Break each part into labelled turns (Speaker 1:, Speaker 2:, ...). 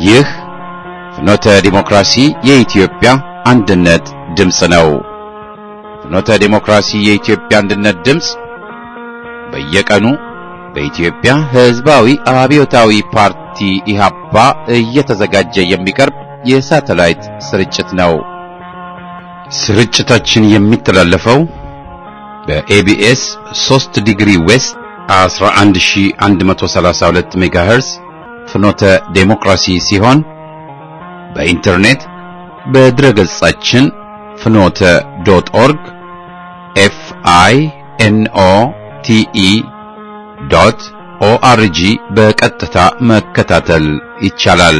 Speaker 1: ይህ ፍኖተ ዲሞክራሲ የኢትዮጵያ አንድነት ድምፅ ነው። ፍኖተ ዲሞክራሲ የኢትዮጵያ አንድነት ድምፅ በየቀኑ በኢትዮጵያ ሕዝባዊ አብዮታዊ ፓርቲ ኢህአፓ እየተዘጋጀ የሚቀርብ የሳተላይት ስርጭት ነው። ስርጭታችን የሚተላለፈው በኤቢኤስ 3 ዲግሪ ዌስት 11132 ሜጋሄርዝ ፍኖተ ዴሞክራሲ ሲሆን በኢንተርኔት በድረገጻችን ፍኖተ ዶት ኦርግ ኤፍ አይ ኤን ኦ ቲ ኢ ዶት ኦአርጂ በቀጥታ መከታተል ይቻላል።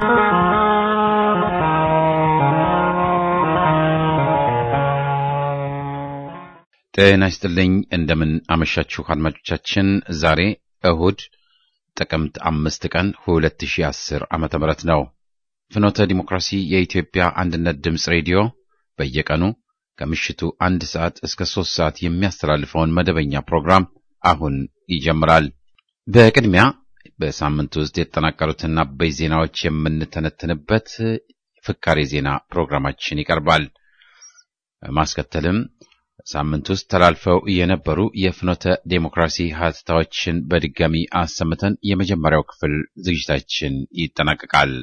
Speaker 1: ጤና ይስጥልኝ። እንደምን አመሻችሁ አድማጮቻችን። ዛሬ እሁድ ጥቅምት አምስት ቀን 2010 ዓመተ ምህረት ነው። ፍኖተ ዲሞክራሲ የኢትዮጵያ አንድነት ድምፅ ሬዲዮ በየቀኑ ከምሽቱ አንድ ሰዓት እስከ ሶስት ሰዓት የሚያስተላልፈውን መደበኛ ፕሮግራም አሁን ይጀምራል። በቅድሚያ በሳምንት ውስጥ የተጠናቀሩትን አበይ ዜናዎች የምንተነትንበት ፍካሬ ዜና ፕሮግራማችን ይቀርባል። ማስከተልም ሳምንት ውስጥ ተላልፈው የነበሩ የፍኖተ ዴሞክራሲ ሀተታዎችን በድጋሚ አሰምተን የመጀመሪያው ክፍል ዝግጅታችን ይጠናቀቃል።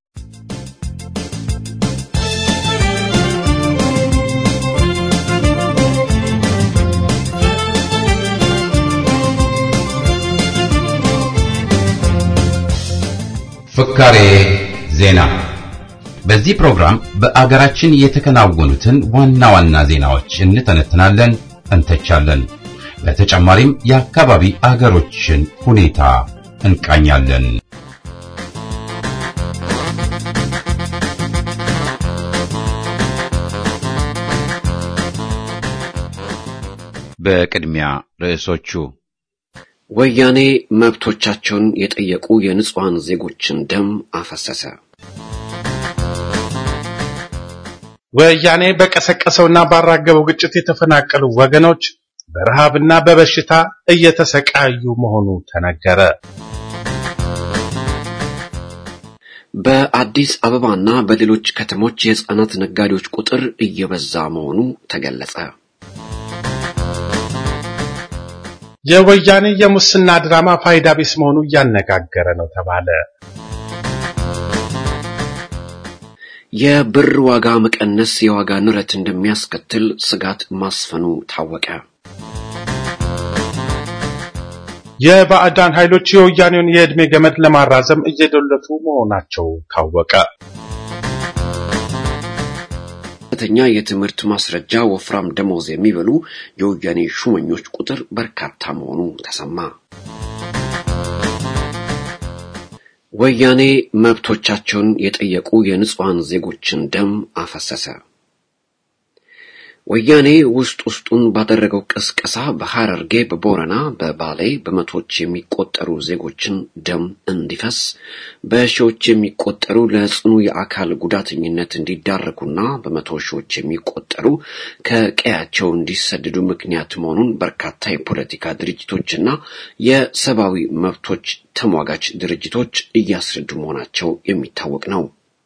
Speaker 1: ፍካሬ ዜና። በዚህ ፕሮግራም በአገራችን የተከናወኑትን ዋና ዋና ዜናዎች እንተነትናለን፣ እንተቻለን። በተጨማሪም የአካባቢ አገሮችን ሁኔታ እንቃኛለን። በቅድሚያ ርዕሶቹ
Speaker 2: ወያኔ መብቶቻቸውን የጠየቁ የንጹሐን ዜጎችን ደም አፈሰሰ።
Speaker 3: ወያኔ በቀሰቀሰውና ባራገበው ግጭት የተፈናቀሉ ወገኖች በረሃብና በበሽታ እየተሰቃዩ መሆኑ ተነገረ።
Speaker 2: በአዲስ አበባና በሌሎች ከተሞች የሕፃናት ነጋዴዎች ቁጥር እየበዛ መሆኑ ተገለጸ።
Speaker 3: የወያኔ የሙስና ድራማ ፋይዳ ቢስ መሆኑ እያነጋገረ ነው ተባለ።
Speaker 2: የብር ዋጋ መቀነስ የዋጋ ንረት እንደሚያስከትል ስጋት ማስፈኑ ታወቀ።
Speaker 3: የባዕዳን ኃይሎች የወያኔውን የዕድሜ ገመድ ለማራዘም እየዶለቱ መሆናቸው ታወቀ።
Speaker 2: ከፍተኛ የትምህርት ማስረጃ ወፍራም ደሞዝ የሚበሉ የወያኔ ሹመኞች ቁጥር በርካታ መሆኑ ተሰማ። ወያኔ መብቶቻቸውን የጠየቁ የንጹሐን ዜጎችን ደም አፈሰሰ። ወያኔ ውስጥ ውስጡን ባደረገው ቅስቀሳ በሐረርጌ፣ በቦረና፣ በባሌ በመቶዎች የሚቆጠሩ ዜጎችን ደም እንዲፈስ በሺዎች የሚቆጠሩ ለጽኑ የአካል ጉዳተኝነት እንዲዳረጉና በመቶ ሺዎች የሚቆጠሩ ከቀያቸው እንዲሰደዱ ምክንያት መሆኑን በርካታ የፖለቲካ ድርጅቶችና የሰብአዊ መብቶች ተሟጋች ድርጅቶች እያስረዱ መሆናቸው የሚታወቅ ነው።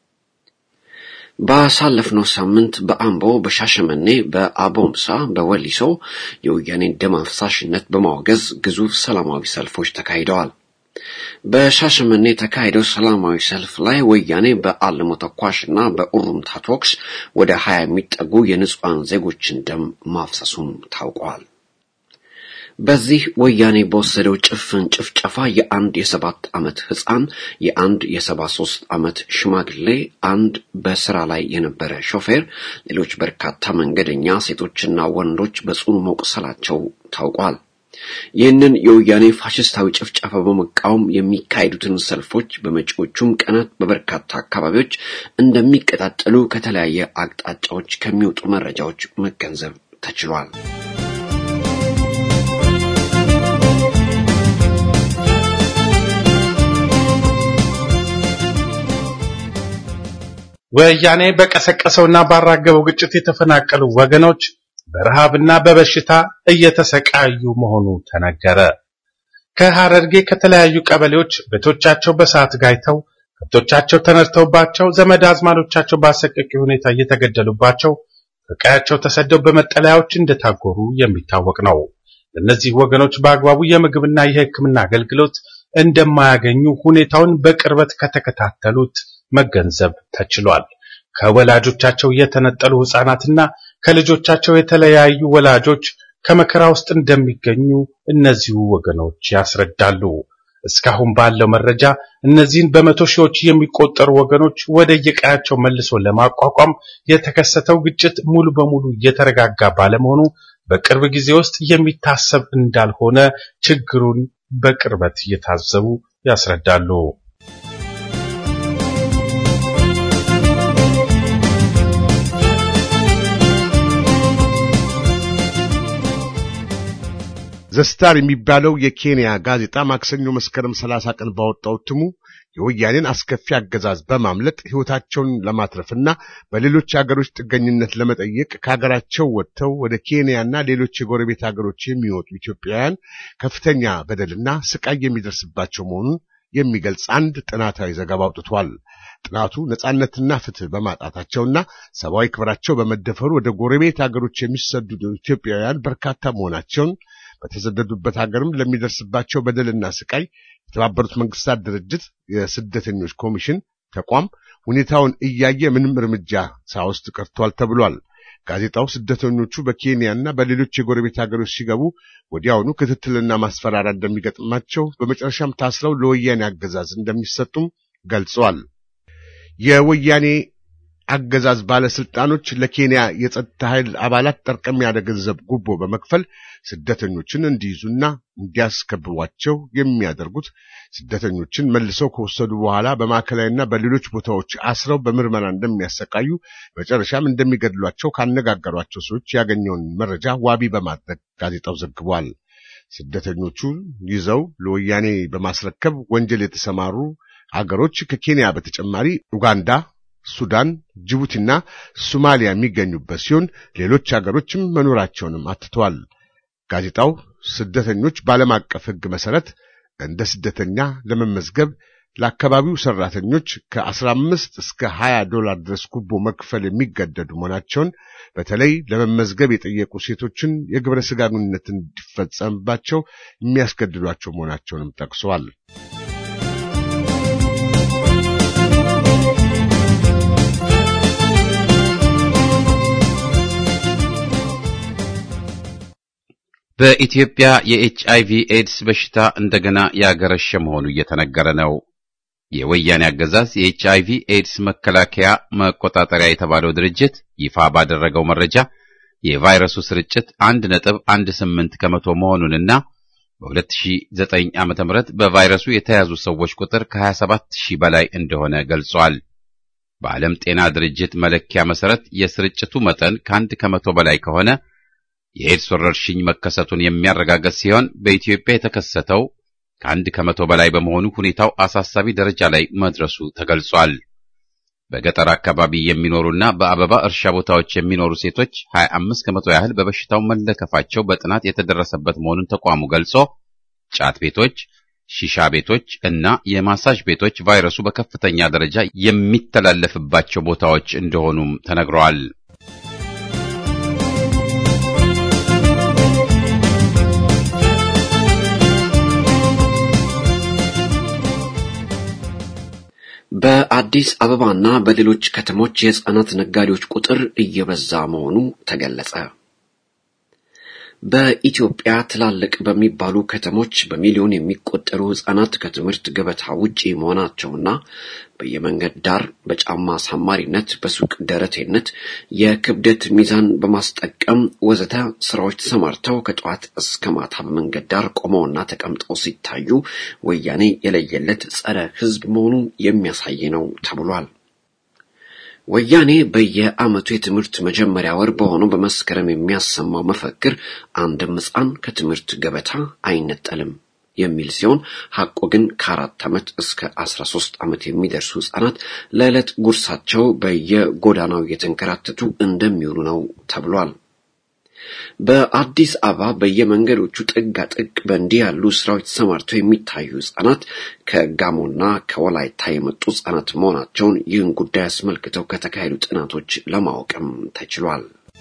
Speaker 2: ባሳለፍነው ሳምንት በአምቦ፣ በሻሸመኔ፣ በአቦምሳ፣ በወሊሶ የወያኔን ደም አፍሳሽነት በማውገዝ ግዙፍ ሰላማዊ ሰልፎች ተካሂደዋል። በሻሸመኔ የተካሄደው ሰላማዊ ሰልፍ ላይ ወያኔ በአልሞ ተኳሽና በኡሩምታ ተኩስ ወደ ሀያ የሚጠጉ የንጹሐን ዜጎችን ደም ማፍሰሱም ታውቋል። በዚህ ወያኔ በወሰደው ጭፍን ጭፍጨፋ የአንድ የሰባት ዓመት ሕፃን፣ የአንድ የሰባ ሶስት ዓመት ሽማግሌ፣ አንድ በስራ ላይ የነበረ ሾፌር፣ ሌሎች በርካታ መንገደኛ ሴቶችና ወንዶች በጽኑ መቁሰላቸው ታውቋል። ይህንን የወያኔ ፋሽስታዊ ጭፍጨፋ በመቃወም የሚካሄዱትን ሰልፎች በመጪዎቹም ቀናት በበርካታ አካባቢዎች እንደሚቀጣጠሉ ከተለያየ አቅጣጫዎች ከሚወጡ መረጃዎች መገንዘብ ተችሏል።
Speaker 3: ወያኔ በቀሰቀሰውና ባራገበው ግጭት የተፈናቀሉ ወገኖች በረሃብና በበሽታ እየተሰቃዩ መሆኑ ተነገረ። ከሐረርጌ ከተለያዩ ቀበሌዎች ቤቶቻቸው በሰዓት ጋይተው ከብቶቻቸው ተነድተውባቸው ዘመድ አዝማዶቻቸው በአሰቃቂ ሁኔታ እየተገደሉባቸው ከቀያቸው ተሰደው በመጠለያዎች እንደታጎሩ የሚታወቅ ነው። እነዚህ ወገኖች በአግባቡ የምግብና የሕክምና አገልግሎት እንደማያገኙ ሁኔታውን በቅርበት ከተከታተሉት መገንዘብ ተችሏል። ከወላጆቻቸው የተነጠሉ ሕፃናትና ከልጆቻቸው የተለያዩ ወላጆች ከመከራ ውስጥ እንደሚገኙ እነዚሁ ወገኖች ያስረዳሉ። እስካሁን ባለው መረጃ እነዚህን በመቶ ሺዎች የሚቆጠሩ ወገኖች ወደ የቀያቸው መልሶ ለማቋቋም የተከሰተው ግጭት ሙሉ በሙሉ እየተረጋጋ ባለመሆኑ በቅርብ ጊዜ ውስጥ የሚታሰብ እንዳልሆነ ችግሩን በቅርበት እየታዘቡ ያስረዳሉ።
Speaker 4: ዘስታር የሚባለው የኬንያ ጋዜጣ ማክሰኞ መስከረም 30 ቀን ባወጣው እትሙ የወያኔን አስከፊ አገዛዝ በማምለጥ ሕይወታቸውን ለማትረፍና በሌሎች አገሮች ጥገኝነት ለመጠየቅ ከሀገራቸው ወጥተው ወደ ኬንያና ሌሎች የጎረቤት ሀገሮች የሚወጡ ኢትዮጵያውያን ከፍተኛ በደልና ስቃይ የሚደርስባቸው መሆኑን የሚገልጽ አንድ ጥናታዊ ዘገባ አውጥቷል። ጥናቱ ነጻነትና ፍትህ በማጣታቸውና ሰብአዊ ክብራቸው በመደፈሩ ወደ ጎረቤት ሀገሮች የሚሰደዱ ኢትዮጵያውያን በርካታ መሆናቸውን በተሰደዱበት ሀገርም ለሚደርስባቸው በደልና ስቃይ የተባበሩት መንግስታት ድርጅት የስደተኞች ኮሚሽን ተቋም ሁኔታውን እያየ ምንም እርምጃ ሳይወስድ ቀርቷል ተብሏል። ጋዜጣው ስደተኞቹ በኬንያና በሌሎች የጎረቤት ሀገሮች ሲገቡ ወዲያውኑ ክትትልና ማስፈራሪያ እንደሚገጥማቸው፣ በመጨረሻም ታስረው ለወያኔ አገዛዝ እንደሚሰጡም ገልጿል። የወያኔ አገዛዝ ባለስልጣኖች ለኬንያ የጸጥታ ኃይል አባላት ጠርቀም ያለ ገንዘብ ጉቦ በመክፈል ስደተኞችን እንዲይዙና እንዲያስከብቧቸው የሚያደርጉት ስደተኞችን መልሰው ከወሰዱ በኋላ በማዕከላዊና በሌሎች ቦታዎች አስረው በምርመራ እንደሚያሰቃዩ መጨረሻም እንደሚገድሏቸው ካነጋገሯቸው ሰዎች ያገኘውን መረጃ ዋቢ በማድረግ ጋዜጣው ዘግቧል። ስደተኞቹ ይዘው ለወያኔ በማስረከብ ወንጀል የተሰማሩ አገሮች ከኬንያ በተጨማሪ ኡጋንዳ ሱዳን፣ ጅቡቲና ሶማሊያ የሚገኙበት ሲሆን ሌሎች አገሮችም መኖራቸውንም አትተዋል። ጋዜጣው ስደተኞች በዓለም አቀፍ ሕግ መሰረት እንደ ስደተኛ ለመመዝገብ ለአካባቢው ሰራተኞች ከ15 እስከ 20 ዶላር ድረስ ጉቦ መክፈል የሚገደዱ መሆናቸውን በተለይ ለመመዝገብ የጠየቁ ሴቶችን የግብረ ሥጋ ግንኙነት እንዲፈጸምባቸው የሚያስገድዷቸው መሆናቸውንም ጠቅሰዋል።
Speaker 1: በኢትዮጵያ የኤች አይቪ ኤድስ በሽታ እንደገና ያገረሸ መሆኑ እየተነገረ ነው። የወያኔ አገዛዝ የኤች አይቪ ኤድስ መከላከያ መቆጣጠሪያ የተባለው ድርጅት ይፋ ባደረገው መረጃ የቫይረሱ ስርጭት አንድ ነጥብ አንድ ስምንት ከመቶ መሆኑንና በ2009 ዓ.ም በቫይረሱ የተያዙ ሰዎች ቁጥር ከ27 ሺህ በላይ እንደሆነ ገልጿል። በዓለም ጤና ድርጅት መለኪያ መሰረት የስርጭቱ መጠን ከአንድ ከመቶ በላይ ከሆነ የኤድስ ወረርሽኝ መከሰቱን የሚያረጋግጥ ሲሆን በኢትዮጵያ የተከሰተው ከአንድ ከመቶ በላይ በመሆኑ ሁኔታው አሳሳቢ ደረጃ ላይ መድረሱ ተገልጿል። በገጠር አካባቢ የሚኖሩና በአበባ እርሻ ቦታዎች የሚኖሩ ሴቶች 25 ከመቶ ያህል በበሽታው መለከፋቸው በጥናት የተደረሰበት መሆኑን ተቋሙ ገልጾ ጫት ቤቶች፣ ሺሻ ቤቶች እና የማሳጅ ቤቶች ቫይረሱ በከፍተኛ ደረጃ የሚተላለፍባቸው ቦታዎች እንደሆኑም ተነግረዋል።
Speaker 2: በአዲስ አበባና በሌሎች ከተሞች የህፃናት ነጋዴዎች ቁጥር እየበዛ መሆኑ ተገለጸ። በኢትዮጵያ ትላልቅ በሚባሉ ከተሞች በሚሊዮን የሚቆጠሩ ህጻናት ከትምህርት ገበታ ውጪ መሆናቸውና በየመንገድ ዳር በጫማ አሳማሪነት፣ በሱቅ ደረቴነት፣ የክብደት ሚዛን በማስጠቀም ወዘተ ስራዎች ተሰማርተው ከጠዋት እስከ ማታ በመንገድ ዳር ቆመውና ተቀምጠው ሲታዩ ወያኔ የለየለት ጸረ ህዝብ መሆኑን የሚያሳይ ነው ተብሏል። ወያኔ በየዓመቱ የትምህርት መጀመሪያ ወር በሆነው በመስከረም የሚያሰማው መፈክር አንድም ህፃን ከትምህርት ገበታ አይነጠልም የሚል ሲሆን ሐቁ ግን ከአራት ዓመት እስከ አስራ ሶስት ዓመት የሚደርሱ ህጻናት ለዕለት ጉርሳቸው በየጎዳናው እየተንከራተቱ እንደሚውሉ ነው ተብሏል። በአዲስ አበባ በየመንገዶቹ ጥጋ ጥግ በእንዲህ ያሉ ስራዎች ተሰማርተው የሚታዩ ህጻናት ከጋሞና ከወላይታ የመጡ ህጻናት መሆናቸውን ይህን ጉዳይ አስመልክተው ከተካሄዱ ጥናቶች ለማወቅም ተችሏል።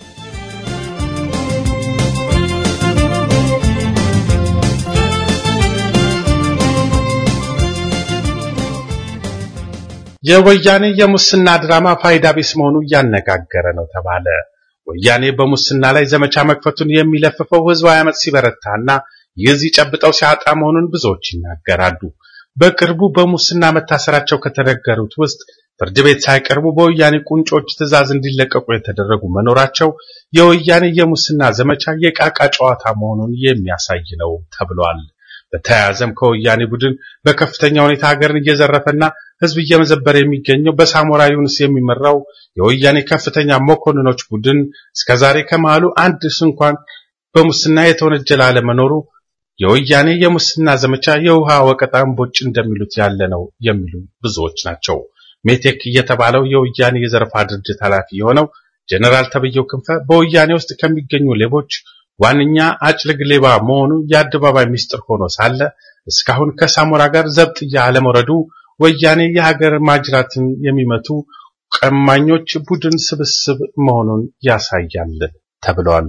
Speaker 3: የወያኔ የሙስና ድራማ ፋይዳ ቢስ መሆኑ እያነጋገረ ነው ተባለ። ወያኔ በሙስና ላይ ዘመቻ መክፈቱን የሚለፍፈው ህዝባዊ አመፅ ሲበረታና የዚህ ጨብጠው ሲያጣ መሆኑን ብዙዎች ይናገራሉ። በቅርቡ በሙስና መታሰራቸው ከተነገሩት ውስጥ ፍርድ ቤት ሳይቀርቡ በወያኔ ቁንጮች ትዕዛዝ እንዲለቀቁ የተደረጉ መኖራቸው የወያኔ የሙስና ዘመቻ የቃቃ ጨዋታ መሆኑን የሚያሳይ ነው ተብሏል። በተያያዘም ከወያኔ ቡድን በከፍተኛ ሁኔታ ሀገርን እየዘረፈና ህዝብ እየመዘበረ የሚገኘው በሳሞራ ዩኑስ የሚመራው የወያኔ ከፍተኛ መኮንኖች ቡድን እስከዛሬ ከመሃሉ አንድ እንኳን በሙስና የተወነጀለ አለመኖሩ የወያኔ የሙስና ዘመቻ የውሃ ወቀጣ እምቦጭ እንደሚሉት ያለ ነው የሚሉ ብዙዎች ናቸው። ሜቴክ እየተባለው የወያኔ የዘረፋ ድርጅት ኃላፊ የሆነው ጀነራል ተብየው ክንፈ በወያኔ ውስጥ ከሚገኙ ሌቦች ዋነኛ አጭልግ ሌባ መሆኑ የአደባባይ ሚስጥር ሆኖ ሳለ እስካሁን ከሳሞራ ጋር ዘብጥያ አለመውረዱ ወያኔ የሀገር ማጅራትን የሚመቱ ቀማኞች ቡድን ስብስብ መሆኑን ያሳያል ተብሏል።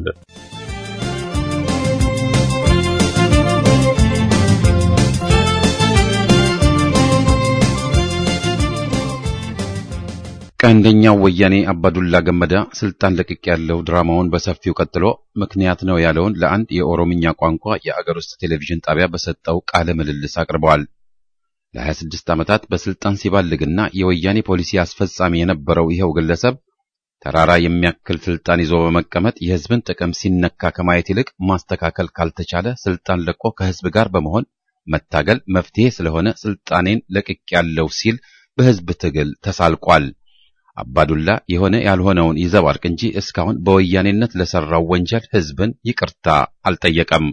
Speaker 1: ቀንደኛው ወያኔ አባዱላ ገመዳ ስልጣን ለቅቅ ያለው ድራማውን በሰፊው ቀጥሎ ምክንያት ነው ያለውን ለአንድ የኦሮምኛ ቋንቋ የአገር ውስጥ ቴሌቪዥን ጣቢያ በሰጠው ቃለ ምልልስ አቅርበዋል። ለ26 ዓመታት በስልጣን ሲባልግና የወያኔ ፖሊሲ አስፈጻሚ የነበረው ይኸው ግለሰብ ተራራ የሚያክል ስልጣን ይዞ በመቀመጥ የሕዝብን ጥቅም ሲነካ ከማየት ይልቅ ማስተካከል ካልተቻለ ስልጣን ለቆ ከሕዝብ ጋር በመሆን መታገል መፍትሄ ስለሆነ ስልጣኔን ለቅቅ ያለው ሲል በሕዝብ ትግል ተሳልቋል። አባዱላ የሆነ ያልሆነውን ይዘባርቅ እንጂ እስካሁን በወያኔነት ለሰራው ወንጀል ሕዝብን ይቅርታ አልጠየቀም።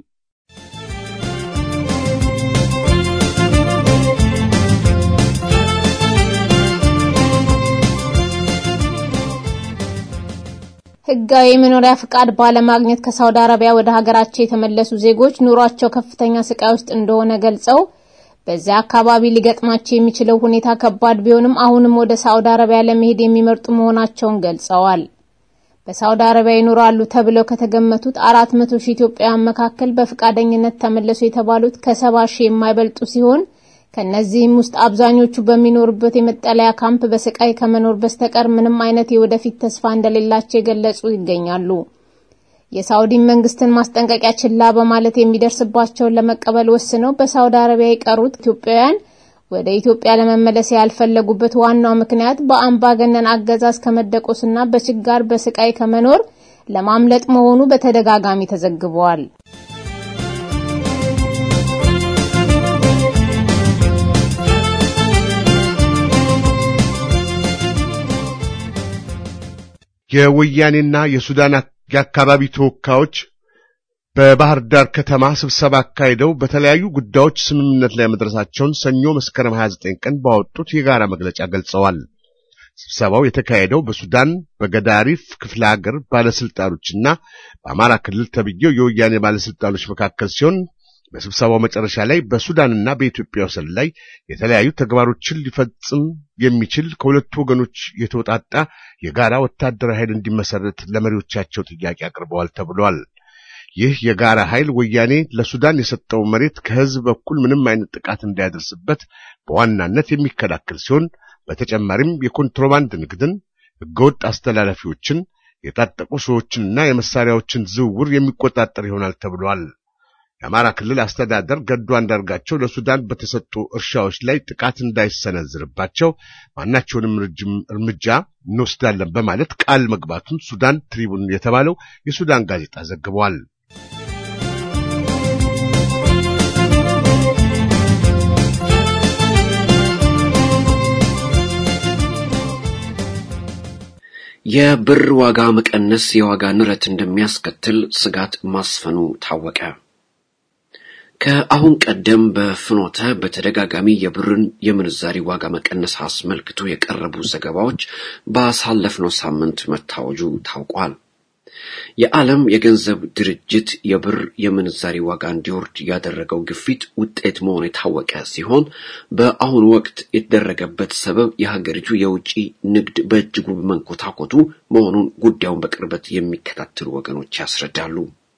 Speaker 5: ህጋዊ የመኖሪያ ፍቃድ ባለማግኘት ከሳውዲ አረቢያ ወደ ሀገራቸው የተመለሱ ዜጎች ኑሯቸው ከፍተኛ ስቃይ ውስጥ እንደሆነ ገልጸው በዚያ አካባቢ ሊገጥማቸው የሚችለው ሁኔታ ከባድ ቢሆንም አሁንም ወደ ሳውዲ አረቢያ ለመሄድ የሚመርጡ መሆናቸውን ገልጸዋል። በሳውዲ አረቢያ ይኖራሉ ተብለው ከተገመቱት 400 ሺህ ኢትዮጵያውያን መካከል በፍቃደኝነት ተመለሱ የተባሉት ከሰባ ሺህ የማይበልጡ ሲሆን ከነዚህም ውስጥ አብዛኞቹ በሚኖሩበት የመጠለያ ካምፕ በስቃይ ከመኖር በስተቀር ምንም አይነት የወደፊት ተስፋ እንደሌላቸው የገለጹ ይገኛሉ። የሳውዲ መንግስትን ማስጠንቀቂያ ችላ በማለት የሚደርስባቸውን ለመቀበል ወስነው በሳውዲ አረቢያ የቀሩት ኢትዮጵያውያን ወደ ኢትዮጵያ ለመመለስ ያልፈለጉበት ዋናው ምክንያት በአምባገነን አገዛዝ ከመደቆስና በችጋር በስቃይ ከመኖር ለማምለጥ መሆኑ በተደጋጋሚ ተዘግበዋል።
Speaker 4: የወያኔና የሱዳን የአካባቢ ተወካዮች በባህር ዳር ከተማ ስብሰባ አካሂደው በተለያዩ ጉዳዮች ስምምነት ላይ መድረሳቸውን ሰኞ መስከረም 29 ቀን ባወጡት የጋራ መግለጫ ገልጸዋል። ስብሰባው የተካሄደው በሱዳን በገዳሪፍ ክፍለ ሀገር ባለስልጣኖችና በአማራ ክልል ተብዬው የወያኔ ባለስልጣኖች መካከል ሲሆን በስብሰባው መጨረሻ ላይ በሱዳንና በኢትዮጵያ ወሰን ላይ የተለያዩ ተግባሮችን ሊፈጽም የሚችል ከሁለቱ ወገኖች የተወጣጣ የጋራ ወታደራዊ ኃይል እንዲመሰረት ለመሪዎቻቸው ጥያቄ አቅርበዋል ተብሏል። ይህ የጋራ ኃይል ወያኔ ለሱዳን የሰጠው መሬት ከህዝብ በኩል ምንም አይነት ጥቃት እንዳያደርስበት በዋናነት የሚከላከል ሲሆን በተጨማሪም የኮንትሮባንድ ንግድን፣ ህገወጥ አስተላላፊዎችን፣ የታጠቁ ሰዎችንና የመሳሪያዎችን ዝውውር የሚቆጣጠር ይሆናል ተብሏል። የአማራ ክልል አስተዳደር ገዱ አንዳርጋቸው ለሱዳን በተሰጡ እርሻዎች ላይ ጥቃት እንዳይሰነዝርባቸው ማናቸውንም እርምጃ እንወስዳለን በማለት ቃል መግባቱን ሱዳን ትሪቡን የተባለው የሱዳን ጋዜጣ ዘግቧል።
Speaker 2: የብር ዋጋ መቀነስ የዋጋ ንረት እንደሚያስከትል ስጋት ማስፈኑ ታወቀ። ከአሁን ቀደም በፍኖተ በተደጋጋሚ የብርን የምንዛሪ ዋጋ መቀነስ አስመልክቶ የቀረቡ ዘገባዎች ባሳለፍነው ሳምንት መታወጁ ታውቋል። የዓለም የገንዘብ ድርጅት የብር የምንዛሪ ዋጋ እንዲወርድ ያደረገው ግፊት ውጤት መሆኑ የታወቀ ሲሆን በአሁኑ ወቅት የተደረገበት ሰበብ የሀገሪቱ የውጭ ንግድ በእጅጉ በመንኮታኮቱ መሆኑን ጉዳዩን በቅርበት የሚከታተሉ ወገኖች ያስረዳሉ።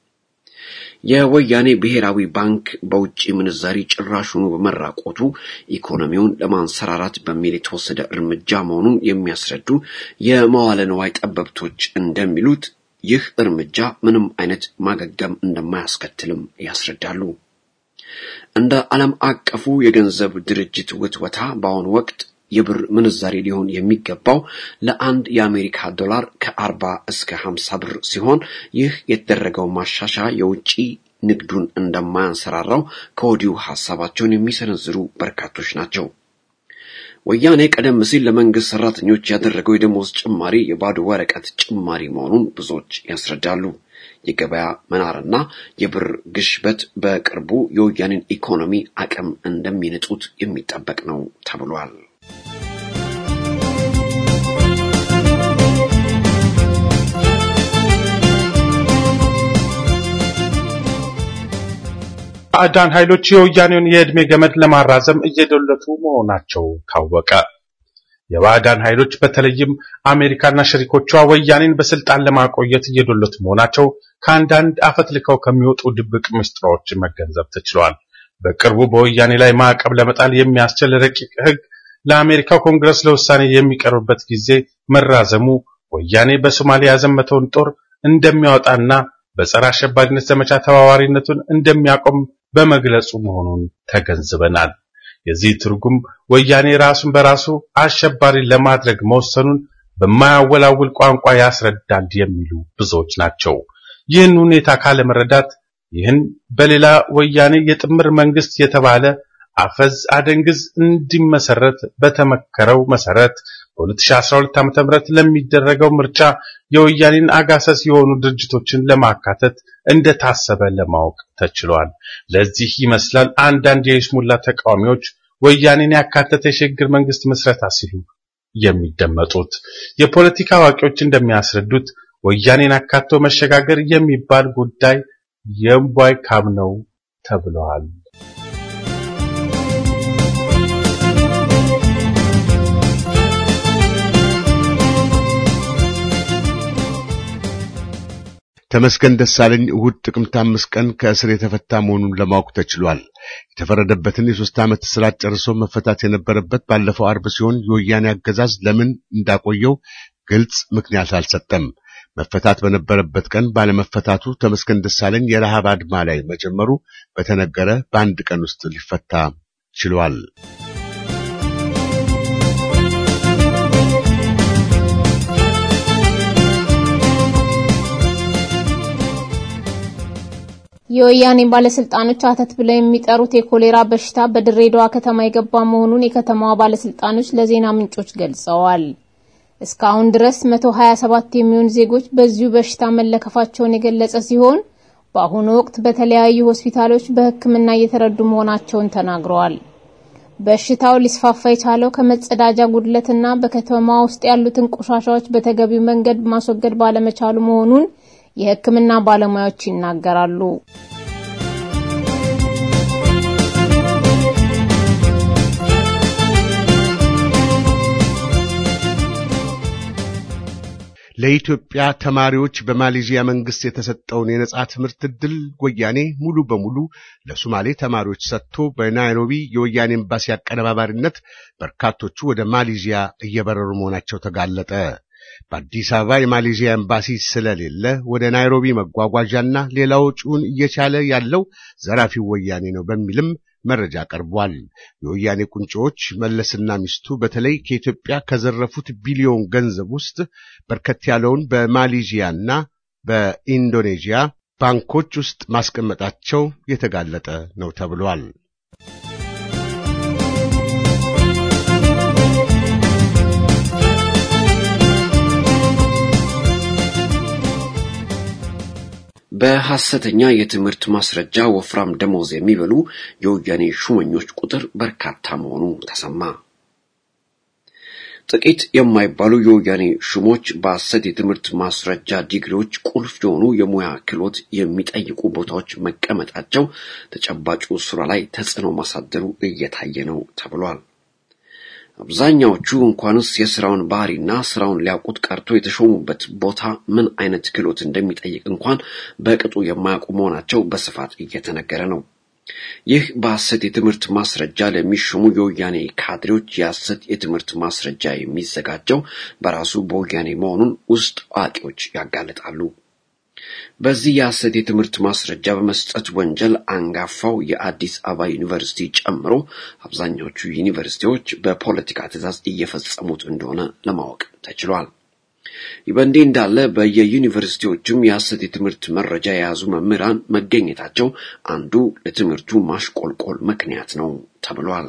Speaker 2: የወያኔ ብሔራዊ ባንክ በውጭ ምንዛሪ ጭራሹኑ በመራቆቱ ኢኮኖሚውን ለማንሰራራት በሚል የተወሰደ እርምጃ መሆኑን የሚያስረዱ የመዋለ ንዋይ ጠበብቶች እንደሚሉት ይህ እርምጃ ምንም አይነት ማገገም እንደማያስከትልም ያስረዳሉ። እንደ ዓለም አቀፉ የገንዘብ ድርጅት ውትወታ በአሁኑ ወቅት የብር ምንዛሬ ሊሆን የሚገባው ለአንድ የአሜሪካ ዶላር ከአርባ እስከ ሀምሳ ብር ሲሆን ይህ የተደረገው ማሻሻያ የውጭ ንግዱን እንደማያንሰራራው ከወዲሁ ሀሳባቸውን የሚሰነዝሩ በርካቶች ናቸው። ወያኔ ቀደም ሲል ለመንግስት ሰራተኞች ያደረገው የደሞዝ ጭማሪ የባዶ ወረቀት ጭማሪ መሆኑን ብዙዎች ያስረዳሉ። የገበያ መናርና የብር ግሽበት በቅርቡ የወያኔን ኢኮኖሚ አቅም እንደሚንጡት የሚጠበቅ ነው ተብሏል።
Speaker 3: ባዕዳን ኃይሎች የወያኔውን የዕድሜ ገመድ ለማራዘም እየዶለቱ መሆናቸው ታወቀ። የባዕዳን ኃይሎች በተለይም አሜሪካና ሸሪኮቿ ወያኔን በስልጣን ለማቆየት እየዶለቱ መሆናቸው ከአንዳንድ አፈትልከው ከሚወጡ ድብቅ ምስጢሮች መገንዘብ ተችሏል። በቅርቡ በወያኔ ላይ ማዕቀብ ለመጣል የሚያስችል ረቂቅ ሕግ ለአሜሪካው ኮንግረስ ለውሳኔ የሚቀርብበት ጊዜ መራዘሙ ወያኔ በሶማሊያ ያዘመተውን ጦር እንደሚያወጣና በጸረ አሸባሪነት ዘመቻ ተባባሪነቱን እንደሚያቆም በመግለጹ መሆኑን ተገንዝበናል። የዚህ ትርጉም ወያኔ ራሱን በራሱ አሸባሪ ለማድረግ መወሰኑን በማያወላውል ቋንቋ ያስረዳል የሚሉ ብዙዎች ናቸው። ይህን ሁኔታ ካለመረዳት ይህን በሌላ ወያኔ የጥምር መንግስት የተባለ አፈዝ አደንግዝ እንዲመሰረት በተመከረው መሰረት በ2012 ዓ.ም ለሚደረገው ምርጫ የወያኔን አጋሰስ የሆኑ ድርጅቶችን ለማካተት እንደታሰበ ለማወቅ ተችሏል። ለዚህ ይመስላል አንዳንድ የይስሙላ ተቃዋሚዎች ወያኔን ያካተተ የሽግግር መንግስት ምስረታ ሲሉ የሚደመጡት። የፖለቲካ አዋቂዎች እንደሚያስረዱት ወያኔን አካቶ መሸጋገር የሚባል ጉዳይ የእምቧይ ካብ ነው ተብለዋል።
Speaker 4: ተመስገን ደሳለኝ እሁድ ጥቅምት አምስት ቀን ከእስር የተፈታ መሆኑን ለማወቅ ተችሏል። የተፈረደበትን የሶስት ዓመት እስራት ጨርሶ መፈታት የነበረበት ባለፈው አርብ ሲሆን የወያኔ አገዛዝ ለምን እንዳቆየው ግልጽ ምክንያት አልሰጠም። መፈታት በነበረበት ቀን ባለመፈታቱ ተመስገን ደሳለኝ የረሃብ አድማ ላይ መጀመሩ በተነገረ በአንድ ቀን ውስጥ ሊፈታ ችሏል።
Speaker 5: የወያኔ ባለስልጣኖች አተት ብለው የሚጠሩት የኮሌራ በሽታ በድሬዳዋ ከተማ የገባ መሆኑን የከተማዋ ባለስልጣኖች ለዜና ምንጮች ገልጸዋል። እስካሁን ድረስ 127 የሚሆኑ ዜጎች በዚሁ በሽታ መለከፋቸውን የገለጸ ሲሆን በአሁኑ ወቅት በተለያዩ ሆስፒታሎች በሕክምና እየተረዱ መሆናቸውን ተናግረዋል። በሽታው ሊስፋፋ የቻለው ከመጸዳጃ ጉድለትና በከተማ ውስጥ ያሉትን ቆሻሻዎች በተገቢው መንገድ ማስወገድ ባለመቻሉ መሆኑን የሕክምና ባለሙያዎች ይናገራሉ።
Speaker 4: ለኢትዮጵያ ተማሪዎች በማሌዥያ መንግስት የተሰጠውን የነጻ ትምህርት ዕድል ወያኔ ሙሉ በሙሉ ለሶማሌ ተማሪዎች ሰጥቶ በናይሮቢ የወያኔ ኤምባሲ አቀነባባሪነት በርካቶቹ ወደ ማሌዥያ እየበረሩ መሆናቸው ተጋለጠ። በአዲስ አበባ የማሌዥያ ኤምባሲ ስለሌለ ወደ ናይሮቢ መጓጓዣና ሌላ ወጪውን እየቻለ ያለው ዘራፊው ወያኔ ነው በሚልም መረጃ ቀርቧል። የወያኔ ቁንጮዎች መለስና ሚስቱ በተለይ ከኢትዮጵያ ከዘረፉት ቢሊዮን ገንዘብ ውስጥ በርከት ያለውን በማሌዥያና በኢንዶኔዥያ ባንኮች ውስጥ ማስቀመጣቸው የተጋለጠ ነው ተብሏል።
Speaker 2: በሐሰተኛ የትምህርት ማስረጃ ወፍራም ደሞዝ የሚበሉ የወያኔ ሹመኞች ቁጥር በርካታ መሆኑ ተሰማ። ጥቂት የማይባሉ የወያኔ ሹሞች በሐሰት የትምህርት ማስረጃ ዲግሪዎች ቁልፍ የሆኑ የሙያ ክህሎት የሚጠይቁ ቦታዎች መቀመጣቸው ተጨባጩ ስራ ላይ ተጽዕኖ ማሳደሩ እየታየ ነው ተብሏል። አብዛኛዎቹ እንኳንስ የስራውን ባህሪና ስራውን ሊያውቁት ቀርቶ የተሾሙበት ቦታ ምን አይነት ክህሎት እንደሚጠይቅ እንኳን በቅጡ የማያውቁ መሆናቸው በስፋት እየተነገረ ነው። ይህ በሐሰት የትምህርት ማስረጃ ለሚሾሙ የወያኔ ካድሬዎች የሐሰት የትምህርት ማስረጃ የሚዘጋጀው በራሱ በወያኔ መሆኑን ውስጥ አዋቂዎች ያጋልጣሉ። በዚህ የሐሰት የትምህርት ማስረጃ በመስጠት ወንጀል አንጋፋው የአዲስ አበባ ዩኒቨርሲቲ ጨምሮ አብዛኛዎቹ ዩኒቨርሲቲዎች በፖለቲካ ትዕዛዝ እየፈጸሙት እንደሆነ ለማወቅ ተችሏል። ይህ በእንዲህ እንዳለ በየዩኒቨርሲቲዎችም የሐሰት የትምህርት መረጃ የያዙ መምህራን መገኘታቸው አንዱ ለትምህርቱ ማሽቆልቆል ምክንያት ነው ተብሏል።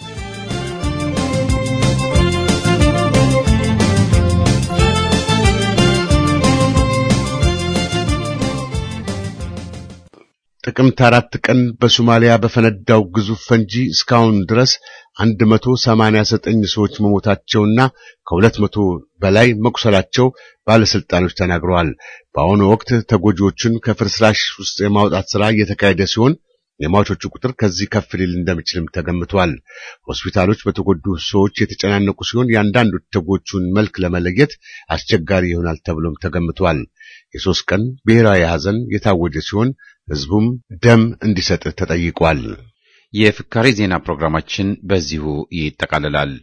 Speaker 4: ጥቅምት አራት ቀን በሶማሊያ በፈነዳው ግዙፍ ፈንጂ እስካሁን ድረስ 189 ሰዎች መሞታቸውና ከሁለት መቶ በላይ መቁሰላቸው ባለስልጣኖች ተናግረዋል። በአሁኑ ወቅት ተጎጂዎቹን ከፍርስራሽ ውስጥ የማውጣት ሥራ እየተካሄደ ሲሆን የሟቾቹ ቁጥር ከዚህ ከፍ ሊል እንደሚችልም ተገምቷል። ሆስፒታሎች በተጎዱ ሰዎች የተጨናነቁ ሲሆን የአንዳንዶች ተጎጂውን መልክ ለመለየት አስቸጋሪ ይሆናል ተብሎም ተገምቷል። የሶስት ቀን ብሔራዊ ሐዘን የታወጀ ሲሆን ሕዝቡም ደም እንዲሰጥ ተጠይቋል።
Speaker 1: የፍካሬ ዜና ፕሮግራማችን በዚሁ ይጠቃልላል።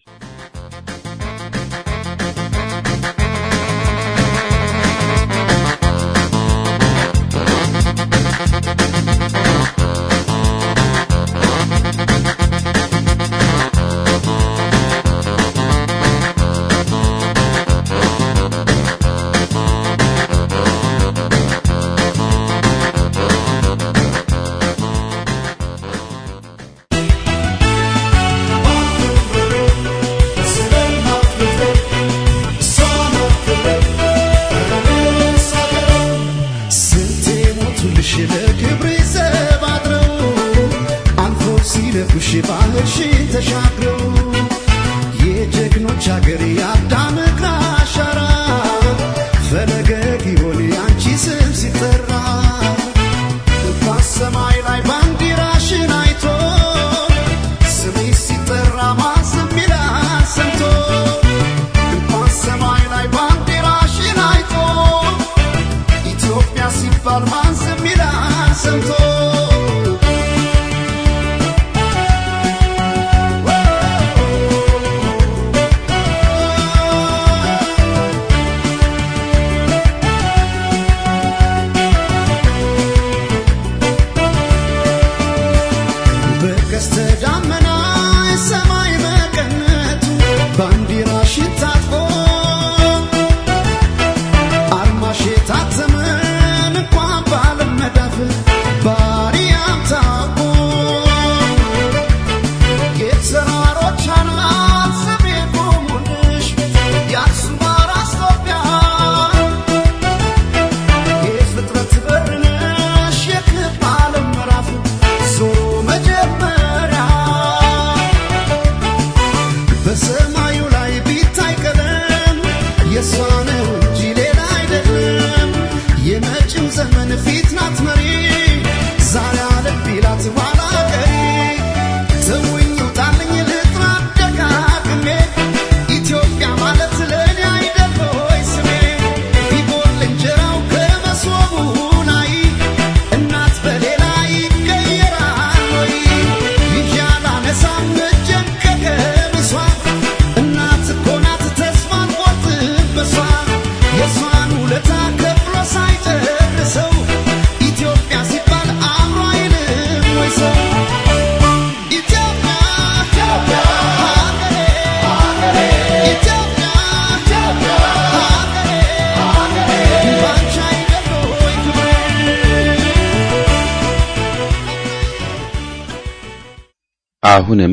Speaker 1: አሁንም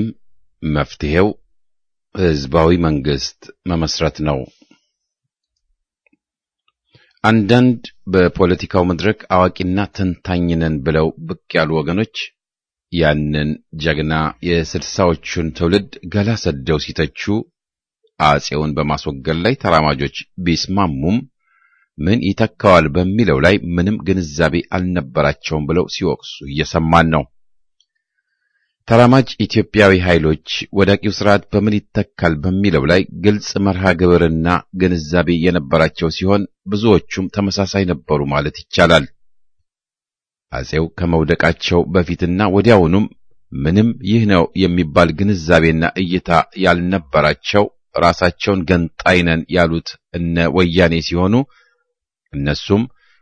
Speaker 1: መፍትሄው ህዝባዊ መንግስት መመስረት ነው። አንዳንድ በፖለቲካው መድረክ አዋቂና ተንታኝ ነን ብለው ብቅ ያሉ ወገኖች ያንን ጀግና የስልሳዎቹን ትውልድ ገላ ሰደው ሲተቹ አጼውን በማስወገድ ላይ ተራማጆች ቢስማሙም ምን ይተካዋል በሚለው ላይ ምንም ግንዛቤ አልነበራቸውም ብለው ሲወቅሱ እየሰማን ነው። ተራማጅ ኢትዮጵያዊ ኃይሎች ወዳቂው ስርዓት በምን ይተካል በሚለው ላይ ግልጽ መርሃ ግብርና ግንዛቤ የነበራቸው ሲሆን ብዙዎቹም ተመሳሳይ ነበሩ ማለት ይቻላል። አጼው ከመውደቃቸው በፊትና ወዲያውኑም ምንም ይህ ነው የሚባል ግንዛቤና እይታ ያልነበራቸው ራሳቸውን ገንጣይ ነን ያሉት እነ ወያኔ ሲሆኑ እነሱም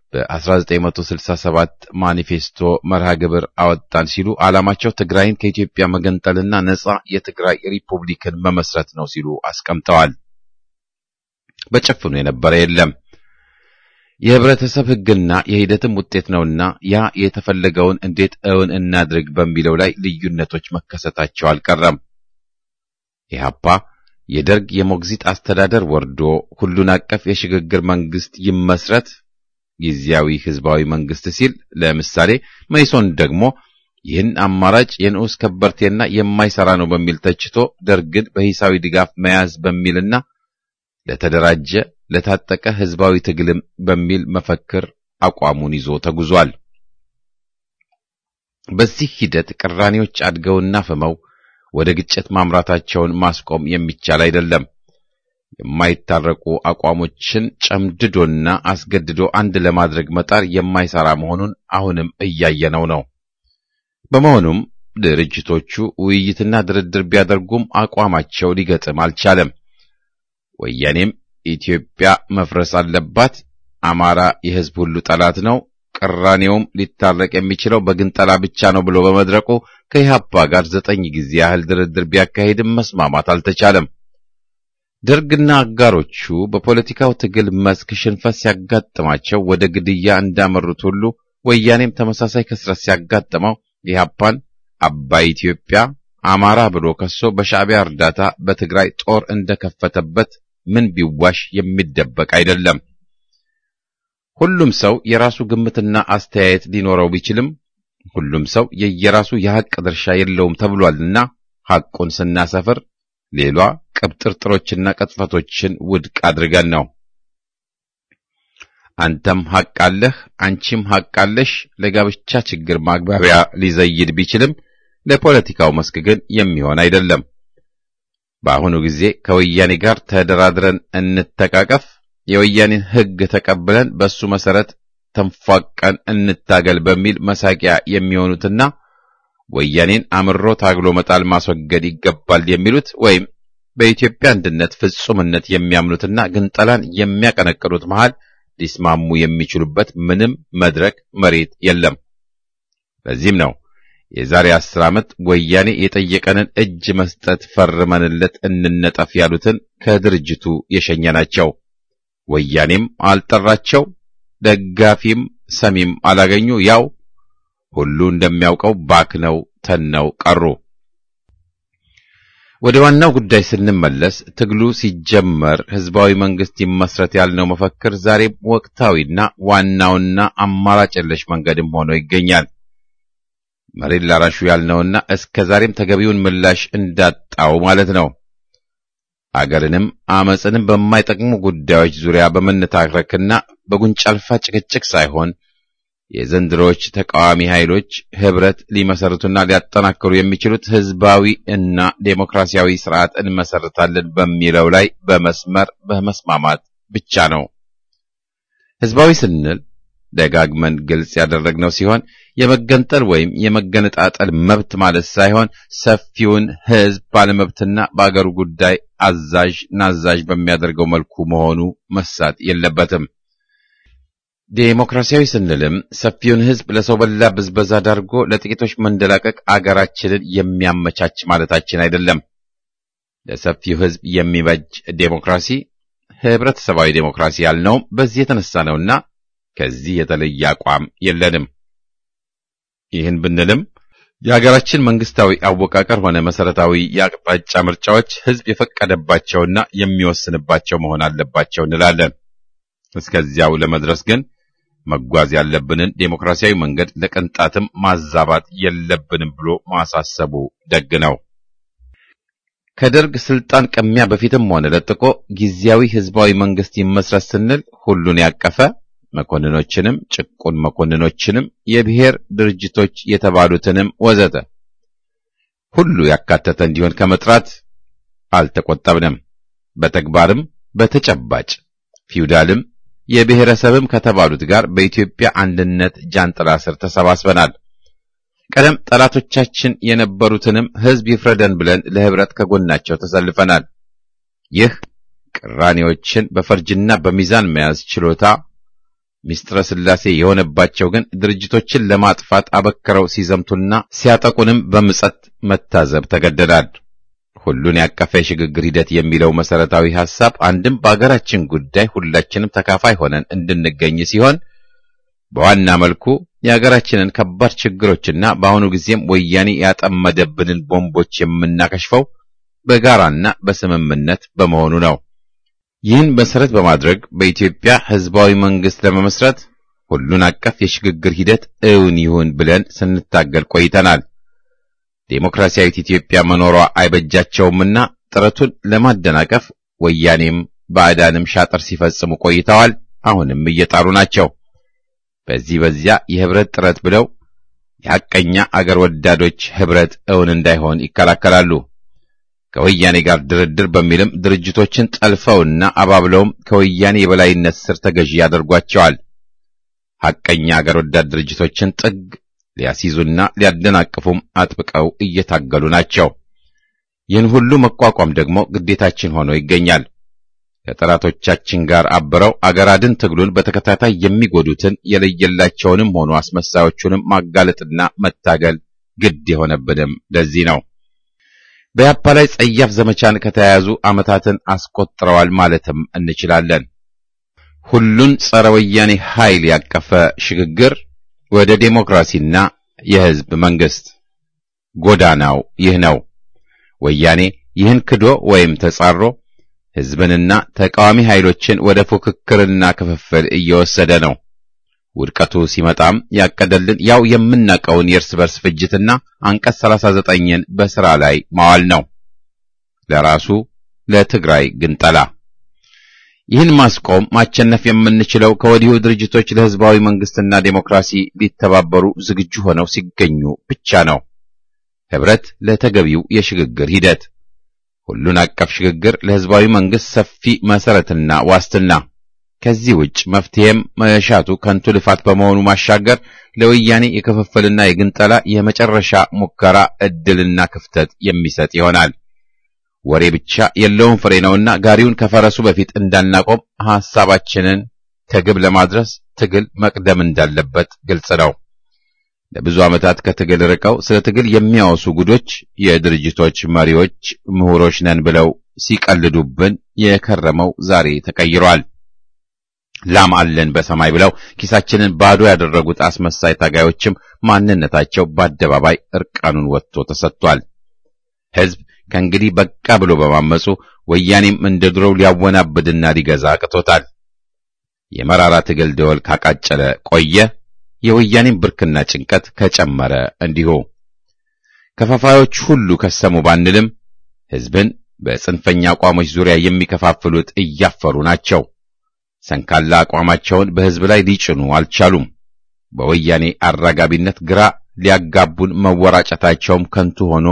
Speaker 1: በ1967 ማኒፌስቶ መርሃ ግብር አወጣን ሲሉ ዓላማቸው ትግራይን ከኢትዮጵያ መገንጠልና ነጻ የትግራይ ሪፑብሊክን መመስረት ነው ሲሉ አስቀምጠዋል። በጭፍኑ የነበረ የለም። የህብረተሰብ ሕግና የሂደትም ውጤት ነውና ያ የተፈለገውን እንዴት እውን እናድርግ በሚለው ላይ ልዩነቶች መከሰታቸው አልቀረም። ኢህአፓ የደርግ የሞግዚት አስተዳደር ወርዶ ሁሉን አቀፍ የሽግግር መንግስት ይመስረት ጊዜያዊ ህዝባዊ መንግስት ሲል፣ ለምሳሌ መይሶን ደግሞ ይህን አማራጭ የንዑስ ከበርቴና የማይሰራ ነው በሚል ተችቶ ደርግን በሂሳዊ ድጋፍ መያዝ በሚልና ለተደራጀ ለታጠቀ ህዝባዊ ትግልም በሚል መፈክር አቋሙን ይዞ ተጉዟል። በዚህ ሂደት ቅራኔዎች አድገውና ፍመው ወደ ግጭት ማምራታቸውን ማስቆም የሚቻል አይደለም። የማይታረቁ አቋሞችን ጨምድዶና አስገድዶ አንድ ለማድረግ መጣር የማይሰራ መሆኑን አሁንም እያየነው ነው። በመሆኑም ድርጅቶቹ ውይይትና ድርድር ቢያደርጉም አቋማቸው ሊገጥም አልቻለም። ወያኔም ኢትዮጵያ መፍረስ አለባት፣ አማራ የህዝብ ሁሉ ጠላት ነው፣ ቅራኔውም ሊታረቅ የሚችለው በግንጠላ ብቻ ነው ብሎ በመድረቁ ከኢህአፓ ጋር ዘጠኝ ጊዜ ያህል ድርድር ቢያካሄድም መስማማት አልተቻለም። ደርግና አጋሮቹ በፖለቲካው ትግል መስክ ሽንፈት ሲያጋጥማቸው ወደ ግድያ እንዳመሩት ሁሉ ወያኔም ተመሳሳይ ክስረት ሲያጋጥመው ኢህአፓን አባይ ኢትዮጵያ አማራ ብሎ ከሶ በሻዕቢያ እርዳታ በትግራይ ጦር እንደከፈተበት ምን ቢዋሽ የሚደበቅ አይደለም። ሁሉም ሰው የራሱ ግምትና አስተያየት ሊኖረው ቢችልም ሁሉም ሰው የየራሱ የሐቅ ድርሻ የለውም ተብሏልና ሐቁን ስናሰፍር ሌሏ ቅብጥርጥሮችና ቅጥፈቶችን ውድቅ አድርገን ነው። አንተም ሐቅ አለህ፣ አንቺም ሐቅ አለሽ ለጋብቻ ችግር ማግባቢያ ሊዘይድ ቢችልም ለፖለቲካው መስክ ግን የሚሆን አይደለም። በአሁኑ ጊዜ ከወያኔ ጋር ተደራድረን እንተቃቀፍ፣ የወያኔን ሕግ ተቀብለን በሱ መሰረት ተንፏቀን እንታገል በሚል መሳቂያ የሚሆኑትና ወያኔን አምሮ ታግሎ መጣል ማስወገድ ይገባል የሚሉት ወይም በኢትዮጵያ አንድነት ፍጹምነት የሚያምኑትና ግንጠላን የሚያቀነቅኑት መሃል ሊስማሙ የሚችሉበት ምንም መድረክ መሬት የለም። ለዚህም ነው የዛሬ አስር ዓመት ወያኔ የጠየቀንን እጅ መስጠት ፈርመንለት እንነጠፍ ያሉትን ከድርጅቱ የሸኘናቸው። ወያኔም አልጠራቸው፣ ደጋፊም ሰሚም አላገኙ። ያው ሁሉ እንደሚያውቀው ባክነው ተነው ቀሩ። ወደ ዋናው ጉዳይ ስንመለስ ትግሉ ሲጀመር ህዝባዊ መንግስት ይመስረት ያልነው መፈክር ዛሬም ወቅታዊና ዋናውና አማራጭ የለሽ መንገድም ሆኖ ይገኛል። መሬት ላራሹ ያልነውና እስከ ዛሬም ተገቢውን ምላሽ እንዳጣው ማለት ነው። አገርንም አመፅንም በማይጠቅሙ ጉዳዮች ዙሪያ በመነታረክና በጉንጫ አልፋ ጭቅጭቅ ሳይሆን የዘንድሮዎች ተቃዋሚ ኃይሎች ህብረት ሊመሰርቱና ሊያጠናክሩ የሚችሉት ህዝባዊ እና ዴሞክራሲያዊ ስርዓት እንመሰርታለን በሚለው ላይ በመስመር በመስማማት ብቻ ነው። ህዝባዊ ስንል ደጋግመን ግልጽ ያደረግነው ሲሆን የመገንጠል ወይም የመገነጣጠል መብት ማለት ሳይሆን ሰፊውን ህዝብ ባለመብትና በአገሩ ጉዳይ አዛዥ ናዛዥ በሚያደርገው መልኩ መሆኑ መሳት የለበትም። ዴሞክራሲያዊ ስንልም ሰፊውን ህዝብ ለሰው በላ ብዝበዛ ዳርጎ ለጥቂቶች መንደላቀቅ አገራችንን የሚያመቻች ማለታችን አይደለም። ለሰፊው ህዝብ የሚበጅ ዴሞክራሲ ህብረተሰባዊ ዴሞክራሲ ያልነውም በዚህ የተነሳ ነውና ከዚህ የተለየ አቋም የለንም። ይህን ብንልም የሀገራችን መንግስታዊ አወቃቀር ሆነ መሰረታዊ የአቅጣጫ ምርጫዎች ህዝብ የፈቀደባቸውና የሚወስንባቸው መሆን አለባቸው እንላለን። እስከዚያው ለመድረስ ግን መጓዝ ያለብንን ዴሞክራሲያዊ መንገድ ለቅንጣትም ማዛባት የለብንም ብሎ ማሳሰቡ ደግ ነው። ከደርግ ስልጣን ቅሚያ በፊትም ሆነ ለጥቆ ጊዜያዊ ህዝባዊ መንግስት ይመስረት ስንል ሁሉን ያቀፈ መኮንኖችንም ጭቁን መኮንኖችንም የብሔር ድርጅቶች የተባሉትንም ወዘተ ሁሉ ያካተተ እንዲሆን ከመጥራት አልተቆጠብንም። በተግባርም በተጨባጭ ፊውዳልም የብሔረሰብም ከተባሉት ጋር በኢትዮጵያ አንድነት ጃንጥላ ስር ተሰባስበናል። ቀደም ጠላቶቻችን የነበሩትንም ህዝብ ይፍረደን ብለን ለህብረት ከጎናቸው ተሰልፈናል። ይህ ቅራኔዎችን በፈርጅና በሚዛን መያዝ ችሎታ ሚስጥረ ስላሴ የሆነባቸው ግን ድርጅቶችን ለማጥፋት አበክረው ሲዘምቱና ሲያጠቁንም በምጸት መታዘብ ተገደዳል። ሁሉን ያቀፈ የሽግግር ሂደት የሚለው መሰረታዊ ሐሳብ አንድም በአገራችን ጉዳይ ሁላችንም ተካፋይ ሆነን እንድንገኝ ሲሆን በዋና መልኩ የሀገራችንን ከባድ ችግሮችና በአሁኑ ጊዜም ወያኔ ያጠመደብንን ቦምቦች የምናከሽፈው በጋራና በስምምነት በመሆኑ ነው። ይህን መሰረት በማድረግ በኢትዮጵያ ህዝባዊ መንግስት ለመመስረት ሁሉን አቀፍ የሽግግር ሂደት እውን ይሁን ብለን ስንታገል ቆይተናል። ዴሞክራሲያዊት ኢትዮጵያ መኖሯ አይበጃቸውምና ጥረቱን ለማደናቀፍ ወያኔም ባዕዳንም ሻጥር ሲፈጽሙ ቆይተዋል። አሁንም እየጣሩ ናቸው። በዚህ በዚያ የህብረት ጥረት ብለው የሐቀኛ አገር ወዳዶች ህብረት እውን እንዳይሆን ይከላከላሉ። ከወያኔ ጋር ድርድር በሚልም ድርጅቶችን ጠልፈውና አባብለውም ከወያኔ የበላይነት ስር ተገዢ ያደርጓቸዋል። ሐቀኛ አገር ወዳድ ድርጅቶችን ጥግ ሊያስይዙና ሊያደናቅፉም አጥብቀው እየታገሉ ናቸው። ይህን ሁሉ መቋቋም ደግሞ ግዴታችን ሆኖ ይገኛል። ከጠላቶቻችን ጋር አብረው አገር አድን ትግሉን በተከታታይ የሚጎዱትን የለየላቸውንም ሆኑ አስመሳዮቹንም ማጋለጥና መታገል ግድ የሆነብንም ለዚህ ነው። በያፓ ላይ ጸያፍ ዘመቻን ከተያያዙ ዓመታትን አስቆጥረዋል ማለትም እንችላለን። ሁሉን ጸረ ወያኔ ኃይል ያቀፈ ሽግግር ወደ ዴሞክራሲና የህዝብ መንግስት ጎዳናው ይህ ነው። ወያኔ ይህን ክዶ ወይም ተጻሮ ህዝብንና ተቃዋሚ ኃይሎችን ወደ ፉክክርና ክፍፍል እየወሰደ ነው። ውድቀቱ ሲመጣም ያቀደልን ያው የምናውቀውን የእርስ በርስ ፍጅትና አንቀጽ 39ን በሥራ ላይ ማዋል ነው። ለራሱ ለትግራይ ግንጠላ ይህን ማስቆም ማቸነፍ የምንችለው ከወዲሁ ድርጅቶች ለህዝባዊ መንግስትና ዴሞክራሲ ሊተባበሩ ዝግጁ ሆነው ሲገኙ ብቻ ነው። ህብረት ለተገቢው የሽግግር ሂደት ሁሉን አቀፍ ሽግግር ለህዝባዊ መንግስት ሰፊ መሰረትና ዋስትና። ከዚህ ውጭ መፍትሄም መሻቱ ከንቱ ልፋት በመሆኑ ማሻገር ለወያኔ የክፍፍልና የግንጠላ የመጨረሻ ሙከራ እድልና ክፍተት የሚሰጥ ይሆናል። ወሬ ብቻ የለውም ፍሬ ነውና ጋሪውን ከፈረሱ በፊት እንዳናቆም ሐሳባችንን ከግብ ለማድረስ ትግል መቅደም እንዳለበት ግልጽ ነው። ለብዙ ዓመታት ከትግል ርቀው ስለ ትግል የሚያወሱ ጉዶች የድርጅቶች መሪዎች ምሁሮች ነን ብለው ሲቀልዱብን የከረመው ዛሬ ተቀይሯል። ላም አለን በሰማይ ብለው ኪሳችንን ባዶ ያደረጉት አስመሳይ ታጋዮችም ማንነታቸው በአደባባይ እርቃኑን ወጥቶ ተሰጥቷል። ህዝብ ከእንግዲህ በቃ ብሎ በማመፁ ወያኔም እንደ ድሮው ሊያወናብድና ሊገዛ አቅቶታል። የመራራ ትግል ደወል ካቃጨለ ቆየ። የወያኔም ብርክና ጭንቀት ከጨመረ እንዲሁ። ከፋፋዮች ሁሉ ከሰሙ ባንልም ህዝብን በጽንፈኛ አቋሞች ዙሪያ የሚከፋፍሉት እያፈሩ ናቸው። ሰንካላ አቋማቸውን በህዝብ ላይ ሊጭኑ አልቻሉም። በወያኔ አራጋቢነት ግራ ሊያጋቡን መወራጨታቸውም ከንቱ ሆኖ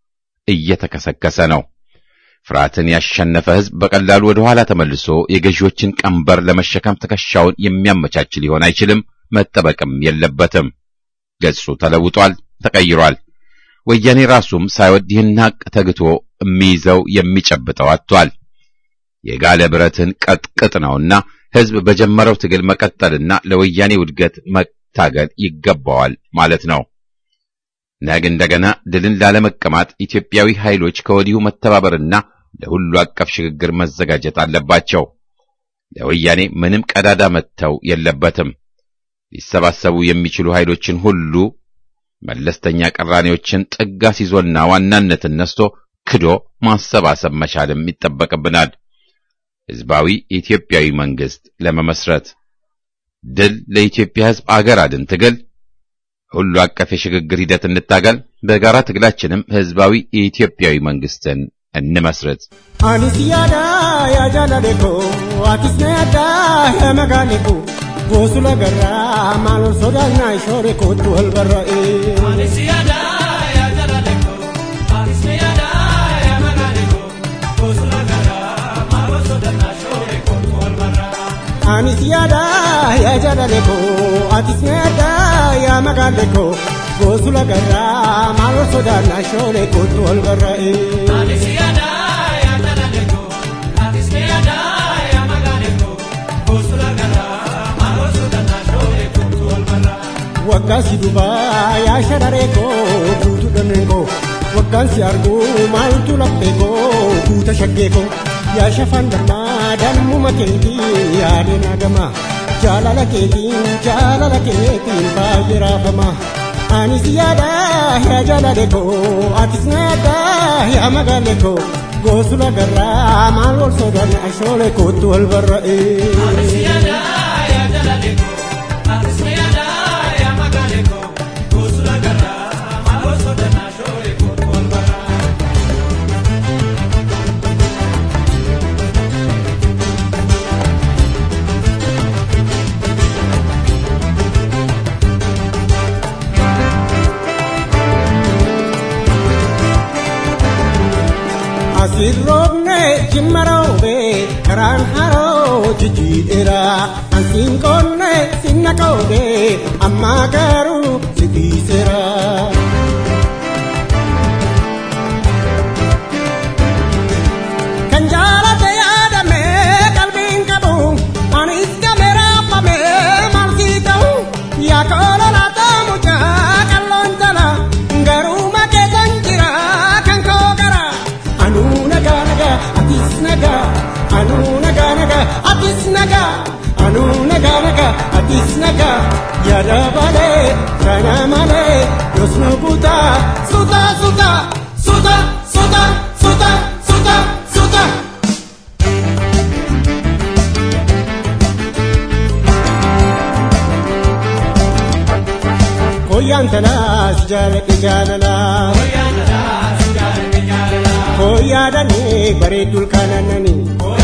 Speaker 1: እየተከሰከሰ ነው። ፍርሃትን ያሸነፈ ህዝብ በቀላሉ ወደ ኋላ ተመልሶ የገዢዎችን ቀንበር ለመሸከም ትከሻውን የሚያመቻች ሊሆን አይችልም፣ መጠበቅም የለበትም። ገጹ ተለውጧል፣ ተቀይሯል። ወያኔ ራሱም ሳይወድ ይህን ሀቅ ተግቶ የሚይዘው የሚጨብጠው አጥቷል። የጋለ ብረትን ቀጥቅጥ ነውና ህዝብ በጀመረው ትግል መቀጠልና ለወያኔ ውድገት መታገል ይገባዋል ማለት ነው። ነገ እንደገና ድልን ላለመቀማት ኢትዮጵያዊ ኃይሎች ከወዲሁ መተባበርና ለሁሉ አቀፍ ሽግግር መዘጋጀት አለባቸው። ለወያኔ ምንም ቀዳዳ መተው የለበትም። ሊሰባሰቡ የሚችሉ ኃይሎችን ሁሉ መለስተኛ ቅራኔዎችን ጥጋ ሲዞና ዋናነትን ነስቶ ክዶ ማሰባሰብ መቻልም ይጠበቅብናል። ህዝባዊ ኢትዮጵያዊ መንግስት ለመመስረት ድል ለኢትዮጵያ ህዝብ አገር አድን ትግል ሁሉ አቀፍ የሽግግር ሂደት እንታገል። በጋራ ትግላችንም ህዝባዊ የኢትዮጵያዊ መንግስትን እንመስርት።
Speaker 6: አኒስ ያዳ ያጃላሌኮ አቲስ ነያዳ የመጋሌኮ ጎሱ ለገራ ማሎል ሶዳና ሾሬ ኮቱ ወልበራኤ አኒስ ያዳ ያጃላሌኮ አቲስ ነያዳ የመጋሌኮ ጎሱ ለገራ ማሎል ሶዳና ሾሬ ኮቱ ወልበራ አኒስ ያዳ ያጃላሌኮ አቲስ ነያዳ የመጋሌኮ ጎሱ ለገራ ማሎል ሶዳና ሾሬ ኮቱ ወልበራኤ አኒስ ያዳ waggaan si dubaa yaa shararee koo guutuu dhannee koo waggaan si arguu maaltu laphee koo guuta shaggee koo yaa shafaan dammaa dammuma keetii yaadeen agamaa jaalala keetiin jaalala keetiin baay'ee raafamaa. Anis yaada yaa jaalale koo atis na yaada yaa magaale koo goosula garraa maal wal soodaan ashoolee kootu wal barra'ee. Anis yaada yaa jaalale koo atis na yaada. Asirroobne jimmaroobe karaan haroo jijjiidheera ansiin qoonne sinna qoobe amma garuu si dhiiseera. Kan jaalate yaadame qalbiin qabu anis game raafame maal sii ta'u yaa kola laata mucaa qalloon jala garuu makeessan jira kan koo gara. anu naga naga atis naga anu naga naga atis naga anu naga naga atis naga yada bale kana male yosnu buta suta suta suta suta suta suta suta koyan talas jalake jalala koyan talas jalake jalala koyaadanii bareedduu kanananii.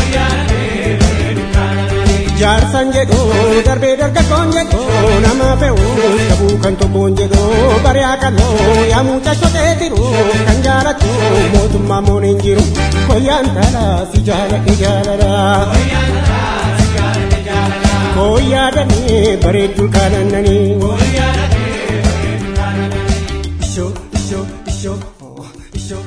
Speaker 6: Jaarsan jedhuu darbee dargaggoon jedhuu nama fe'uu dhabuu kan tokkoon jedhuu bari'aa qal'oo yaa mucaa shotee jiru kan jaalatu mootummaa mooneen jiru koyyaan taalaa si jaaladhe jaalala. Koyaadanii bareedduu kanananii. Ishoo ishoo ishoo ishoo.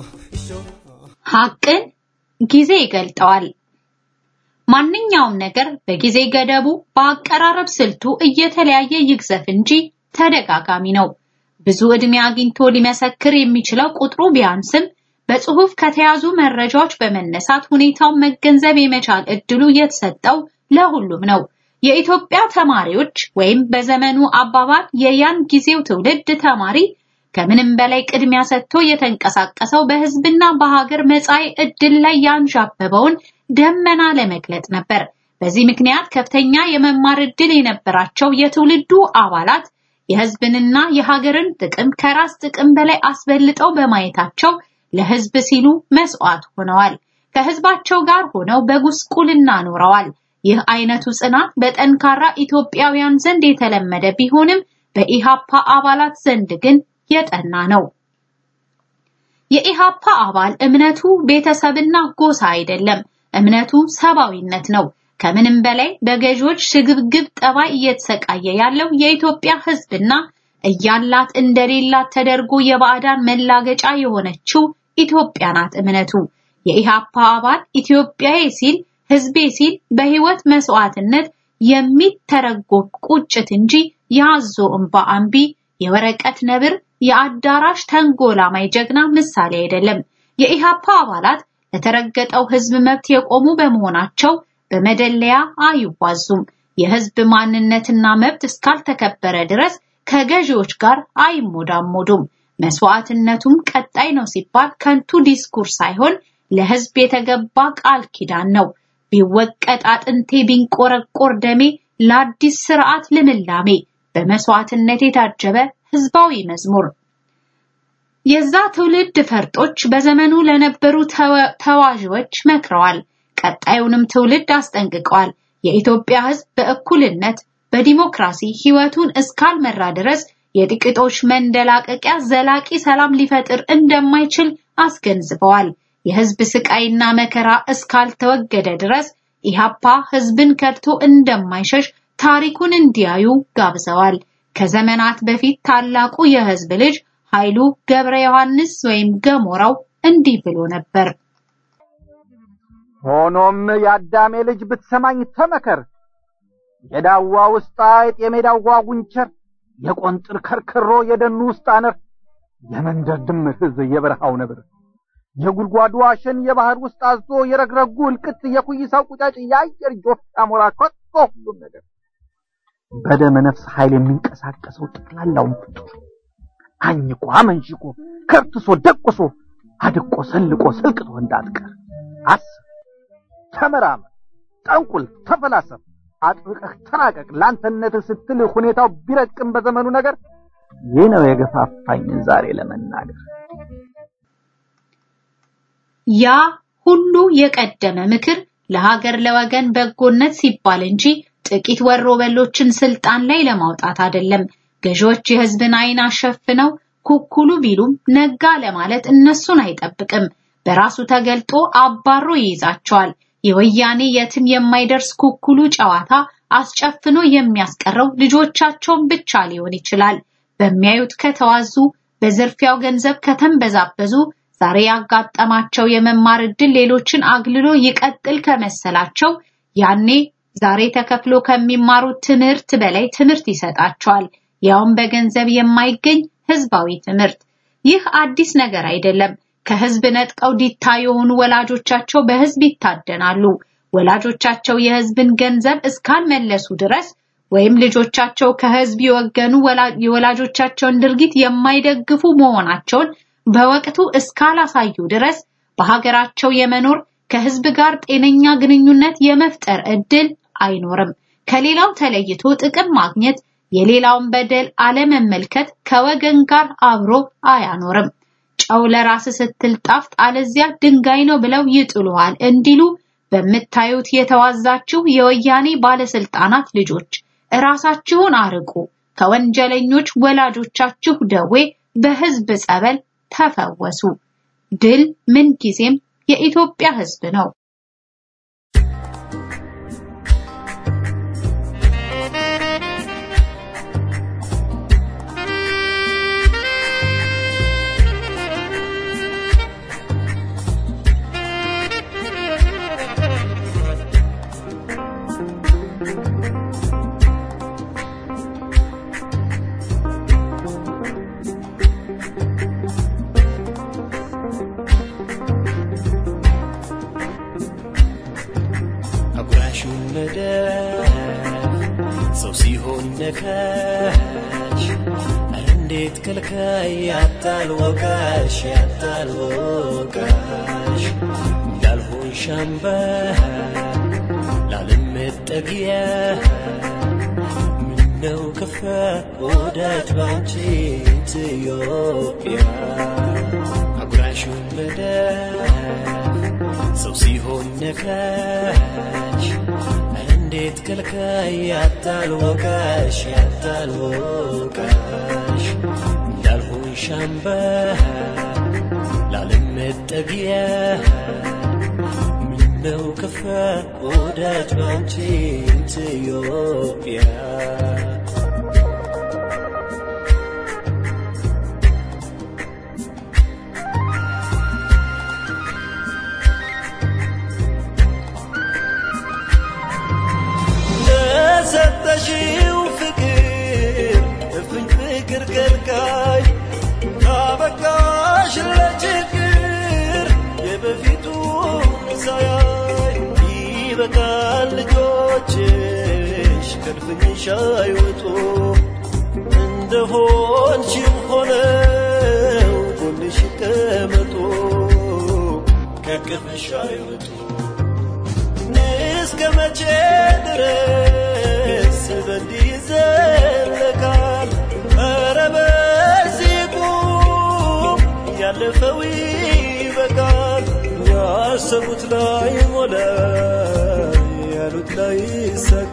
Speaker 7: ሐቅን ጊዜ ይገልጠዋል። ማንኛውም ነገር በጊዜ ገደቡ በአቀራረብ ስልቱ እየተለያየ ይግዘፍ እንጂ ተደጋጋሚ ነው። ብዙ ዕድሜ አግኝቶ ሊመሰክር የሚችለው ቁጥሩ ቢያንስም በጽሁፍ ከተያዙ መረጃዎች በመነሳት ሁኔታውን መገንዘብ የመቻል እድሉ የተሰጠው ለሁሉም ነው። የኢትዮጵያ ተማሪዎች ወይም በዘመኑ አባባል የያን ጊዜው ትውልድ ተማሪ ከምንም በላይ ቅድሚያ ሰጥቶ የተንቀሳቀሰው በህዝብና በሀገር መጻኢ ዕድል ላይ ያንዣበበውን ደመና ለመግለጥ ነበር። በዚህ ምክንያት ከፍተኛ የመማር ዕድል የነበራቸው የትውልዱ አባላት የህዝብንና የሀገርን ጥቅም ከራስ ጥቅም በላይ አስበልጠው በማየታቸው ለህዝብ ሲሉ መስዋዕት ሆነዋል። ከህዝባቸው ጋር ሆነው በጉስቁልና ኖረዋል። ይህ አይነቱ ጽናት በጠንካራ ኢትዮጵያውያን ዘንድ የተለመደ ቢሆንም በኢሃፓ አባላት ዘንድ ግን የጠና ነው። የኢሃፓ አባል እምነቱ ቤተሰብና ጎሳ አይደለም። እምነቱ ሰብአዊነት ነው። ከምንም በላይ በገዢዎች ሽግብግብ ጠባይ እየተሰቃየ ያለው የኢትዮጵያ ህዝብና እያላት እንደሌላት ተደርጎ የባዕዳን መላገጫ የሆነችው ኢትዮጵያ ናት እምነቱ። የኢሃፓ አባል ኢትዮጵያዬ ሲል ህዝቤ ሲል በህይወት መስዋዕትነት የሚተረጎም ቁጭት እንጂ የአዞ እንባ አንቢ የወረቀት ነብር የአዳራሽ ተንጎላማይ ጀግና ምሳሌ አይደለም። የኢሃፓ አባላት ለተረገጠው ህዝብ መብት የቆሙ በመሆናቸው በመደለያ አይዋዙም። የህዝብ ማንነትና መብት እስካልተከበረ ድረስ ከገዢዎች ጋር አይሞዳሞዱም። መስዋዕትነቱም ቀጣይ ነው ሲባል ከንቱ ዲስኩር ሳይሆን ለህዝብ የተገባ ቃል ኪዳን ነው። ቢወቀጥ አጥንቴ ቢንቆረቆር ደሜ ለአዲስ ስርዓት ልምላሜ በመስዋዕትነት የታጀበ ህዝባዊ መዝሙር የዛ ትውልድ ፈርጦች በዘመኑ ለነበሩ ተዋዥዎች መክረዋል። ቀጣዩንም ትውልድ አስጠንቅቀዋል። የኢትዮጵያ ሕዝብ በእኩልነት በዲሞክራሲ ህይወቱን እስካልመራ ድረስ የጥቂቶች መንደላቀቂያ ዘላቂ ሰላም ሊፈጥር እንደማይችል አስገንዝበዋል። የህዝብ ስቃይና መከራ እስካልተወገደ ድረስ ኢሃፓ ህዝብን ከድቶ እንደማይሸሽ ታሪኩን እንዲያዩ ጋብዘዋል። ከዘመናት በፊት ታላቁ የህዝብ ልጅ ኃይሉ ገብረ ዮሐንስ ወይም ገሞራው እንዲህ ብሎ ነበር።
Speaker 8: ሆኖም የአዳሜ ልጅ ብትሰማኝ ተመከር፣ የዳዋ ውስጥ አይጥ፣ የሜዳዋ ጉንቸር፣ የቆንጥር ከርክሮ፣ የደኑ ውስጥ አነር፣ የመንደር ድምር ህዝብ፣ የበረሃው ነብር፣ የጉድጓዱ አሸን፣ የባህር ውስጥ አዞ፣ የረግረጉ እልቅት፣ የኩይሳው ቁጫጭ፣ የአየር ጆፍ አሞራ፣ ከቶ ሁሉም ነገር በደመ ነፍስ ኃይል የሚንቀሳቀሰው ጠቅላላውን ፍጡር አኝኮ አመንሽኮ ከርትሶ ደቁሶ አድቆ ሰልቆ ሰልቅቶ እንዳትቀር አስብ፣ ተመራመር፣ ጠንቁል፣ ተፈላሰፍ፣ አጥብቀህ ተራቀቅ። ለአንተነትህ ስትል ሁኔታው ቢረቅም በዘመኑ ነገር ይህ ነው የገፋፋኝን ዛሬ ለመናገር።
Speaker 7: ያ ሁሉ የቀደመ ምክር ለሀገር ለወገን በጎነት ሲባል እንጂ ጥቂት ወሮ በሎችን ስልጣን ላይ ለማውጣት አይደለም። ገዢዎች የህዝብን አይን አሸፍነው ኩኩሉ ቢሉም ነጋ ለማለት እነሱን አይጠብቅም። በራሱ ተገልጦ አባሮ ይይዛቸዋል። የወያኔ የትም የማይደርስ ኩኩሉ ጨዋታ አስጨፍኖ የሚያስቀረው ልጆቻቸውን ብቻ ሊሆን ይችላል። በሚያዩት ከተዋዙ፣ በዝርፊያው ገንዘብ ከተንበዛበዙ፣ ዛሬ ያጋጠማቸው የመማር ዕድል ሌሎችን አግልሎ ይቀጥል ከመሰላቸው ያኔ ዛሬ ተከፍሎ ከሚማሩት ትምህርት በላይ ትምህርት ይሰጣቸዋል። ያውም በገንዘብ የማይገኝ ህዝባዊ ትምህርት። ይህ አዲስ ነገር አይደለም። ከህዝብ ነጥቀው ዲታ የሆኑ ወላጆቻቸው በህዝብ ይታደናሉ። ወላጆቻቸው የህዝብን ገንዘብ እስካልመለሱ ድረስ ወይም ልጆቻቸው ከህዝብ የወገኑ የወላጆቻቸውን ድርጊት የማይደግፉ መሆናቸውን በወቅቱ እስካላሳዩ ድረስ በሀገራቸው የመኖር ከህዝብ ጋር ጤነኛ ግንኙነት የመፍጠር እድል አይኖርም። ከሌላው ተለይቶ ጥቅም ማግኘት፣ የሌላውን በደል አለመመልከት ከወገን ጋር አብሮ አያኖርም። ጨው ለራስ ስትል ጣፍጥ፣ አለዚያ ድንጋይ ነው ብለው ይጥሉሃል እንዲሉ በምታዩት የተዋዛችሁ የወያኔ ባለስልጣናት ልጆች እራሳችሁን አርቁ። ከወንጀለኞች ወላጆቻችሁ ደዌ በህዝብ ጸበል ተፈወሱ። ድል ምንጊዜም የኢትዮጵያ ህዝብ ነው።
Speaker 9: ሰው ሲሆን ነካሽ እንዴት ከልካይ ያታል ወቃሽ ያታል ወቃሽ እንዳልሆን ሻምባ ላለመጠጊያ ምነው ከፋ ወዳጅ ባንቺ ኢትዮጵያ አጉራሹን መዳፍ ሰው ሲሆን ነካሽ እንዴት ከልካይ ያታል ወቃሽ ያታል ወቃሽ እንዳልሆን ሻምባ ላለመጠጊያ ምነው ከፋ ወዳጅ ባንቺ ኢትዮጵያ ለሰጠሽው ፍቅር እፍኝ ፍቅር ከልካይ ካበቃሽ ለችግር የበፊቱ ሳያይ ይበቃል ልጆችሽ ከድፍኝሽ አይወጡ እንደሆንሽም ሆነው ጎንሽ ይቀመጡ ከቅፍሽ አይወጡ እስከ መቼ ድረስ በእንዲህ ይዘለቃል? ኧረ በዚህ ቁም፣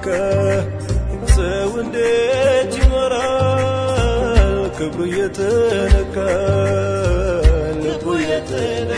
Speaker 9: ተነካ ሰው እንዴት ይኖራል ክብሩ የተነካ ልቡ የተነካ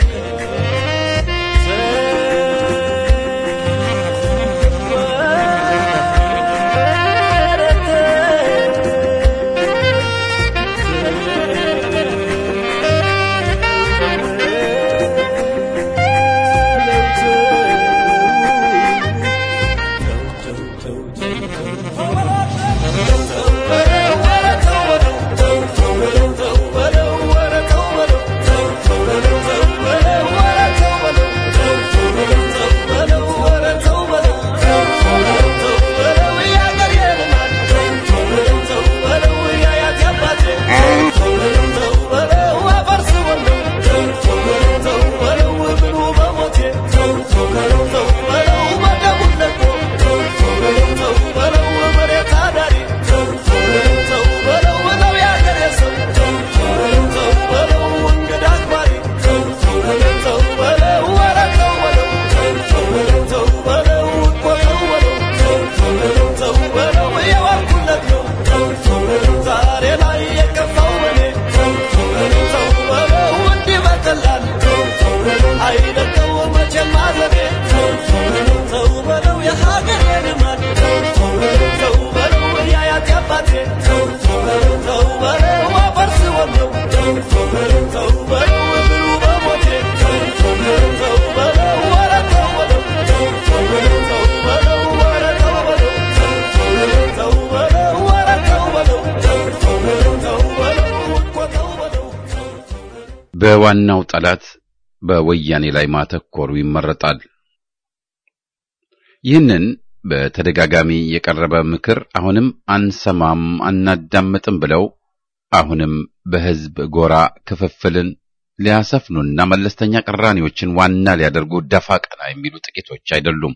Speaker 1: በዋናው ጠላት በወያኔ ላይ ማተኮሩ ይመረጣል። ይህንን በተደጋጋሚ የቀረበ ምክር አሁንም አንሰማም አናዳምጥም ብለው አሁንም በሕዝብ ጎራ ክፍፍልን ሊያሰፍኑና መለስተኛ ቅራኔዎችን ዋና ሊያደርጉ ደፋ ቀና የሚሉ ጥቂቶች አይደሉም።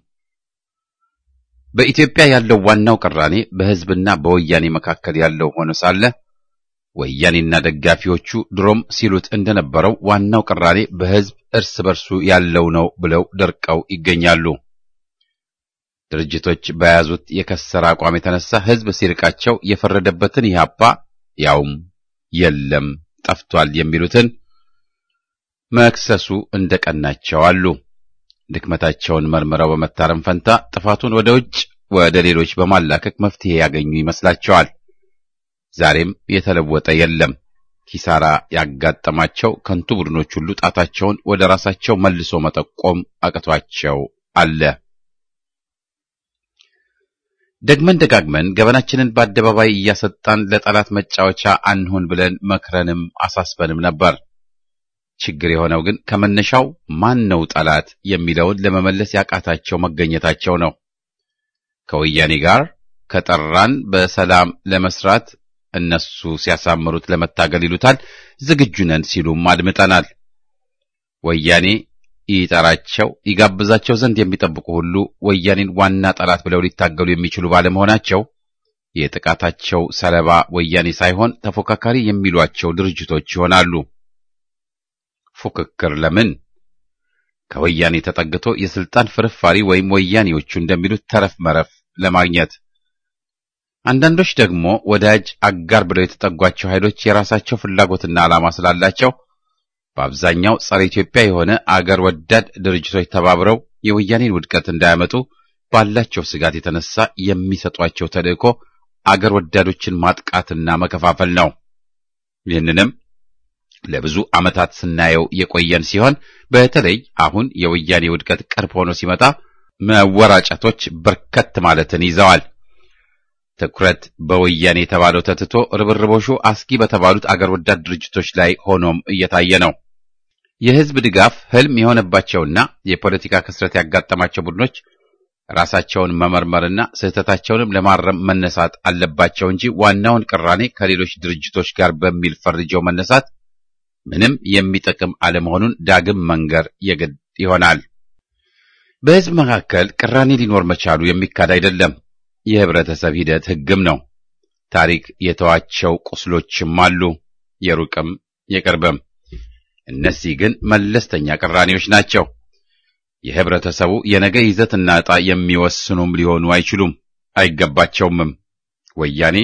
Speaker 1: በኢትዮጵያ ያለው ዋናው ቅራኔ በሕዝብና በወያኔ መካከል ያለው ሆኖ ሳለ ወያኔና ደጋፊዎቹ ድሮም ሲሉት እንደነበረው ዋናው ቅራኔ በሕዝብ እርስ በርሱ ያለው ነው ብለው ደርቀው ይገኛሉ። ድርጅቶች በያዙት የከሰረ አቋም የተነሳ ሕዝብ ሲርቃቸው የፈረደበትን ኢህአፓ ያውም የለም ጠፍቷል የሚሉትን መክሰሱ እንደቀናቸው አሉ። ድክመታቸውን መርምረው በመታረም ፈንታ ጥፋቱን ወደ ውጭ ወደ ሌሎች በማላከክ መፍትሄ ያገኙ ይመስላቸዋል። ዛሬም የተለወጠ የለም። ኪሳራ ያጋጠማቸው ከንቱ ቡድኖች ሁሉ ጣታቸውን ወደ ራሳቸው መልሶ መጠቆም አቅቷቸው አለ። ደግመን ደጋግመን ገበናችንን በአደባባይ እያሰጣን ለጠላት መጫወቻ አንሁን ብለን መክረንም አሳስበንም ነበር። ችግር የሆነው ግን ከመነሻው ማን ነው ጠላት የሚለውን ለመመለስ ያቃታቸው መገኘታቸው ነው። ከወያኔ ጋር ከጠራን በሰላም ለመስራት እነሱ ሲያሳምሩት ለመታገል ይሉታል። ዝግጁ ነን ሲሉም አድምጠናል። ወያኔ ይጠራቸው ይጋብዛቸው ዘንድ የሚጠብቁ ሁሉ ወያኔን ዋና ጠላት ብለው ሊታገሉ የሚችሉ ባለመሆናቸው የጥቃታቸው ሰለባ ወያኔ ሳይሆን ተፎካካሪ የሚሏቸው ድርጅቶች ይሆናሉ። ፉክክር ለምን? ከወያኔ ተጠግቶ የስልጣን ፍርፋሪ ወይም ወያኔዎቹ እንደሚሉት ተረፍ መረፍ ለማግኘት አንዳንዶች ደግሞ ወዳጅ አጋር ብለው የተጠጓቸው ኃይሎች የራሳቸው ፍላጎትና ዓላማ ስላላቸው በአብዛኛው ጸረ ኢትዮጵያ የሆነ አገር ወዳድ ድርጅቶች ተባብረው የወያኔን ውድቀት እንዳያመጡ ባላቸው ስጋት የተነሳ የሚሰጧቸው ተልእኮ አገር ወዳዶችን ማጥቃትና መከፋፈል ነው። ይህንንም ለብዙ ዓመታት ስናየው የቆየን ሲሆን በተለይ አሁን የወያኔ ውድቀት ቅርብ ሆኖ ሲመጣ መወራጨቶች በርከት ማለትን ይዘዋል። ትኩረት በወያኔ የተባለው ተትቶ ርብርቦሹ አስጊ በተባሉት አገር ወዳድ ድርጅቶች ላይ ሆኖም እየታየ ነው። የሕዝብ ድጋፍ ህልም የሆነባቸውና የፖለቲካ ክስረት ያጋጠማቸው ቡድኖች ራሳቸውን መመርመርና ስህተታቸውንም ለማረም መነሳት አለባቸው እንጂ ዋናውን ቅራኔ ከሌሎች ድርጅቶች ጋር በሚል ፈርጀው መነሳት ምንም የሚጠቅም አለመሆኑን ዳግም መንገር የግድ ይሆናል። በሕዝብ መካከል ቅራኔ ሊኖር መቻሉ የሚካድ አይደለም። የህብረተሰብ ሂደት ህግም ነው። ታሪክ የተዋቸው ቁስሎችም አሉ፣ የሩቅም የቅርብም። እነዚህ ግን መለስተኛ ቅራኔዎች ናቸው። የህብረተሰቡ የነገ ይዘትና ዕጣ የሚወስኑም ሊሆኑ አይችሉም። አይገባቸውምም። ወያኔ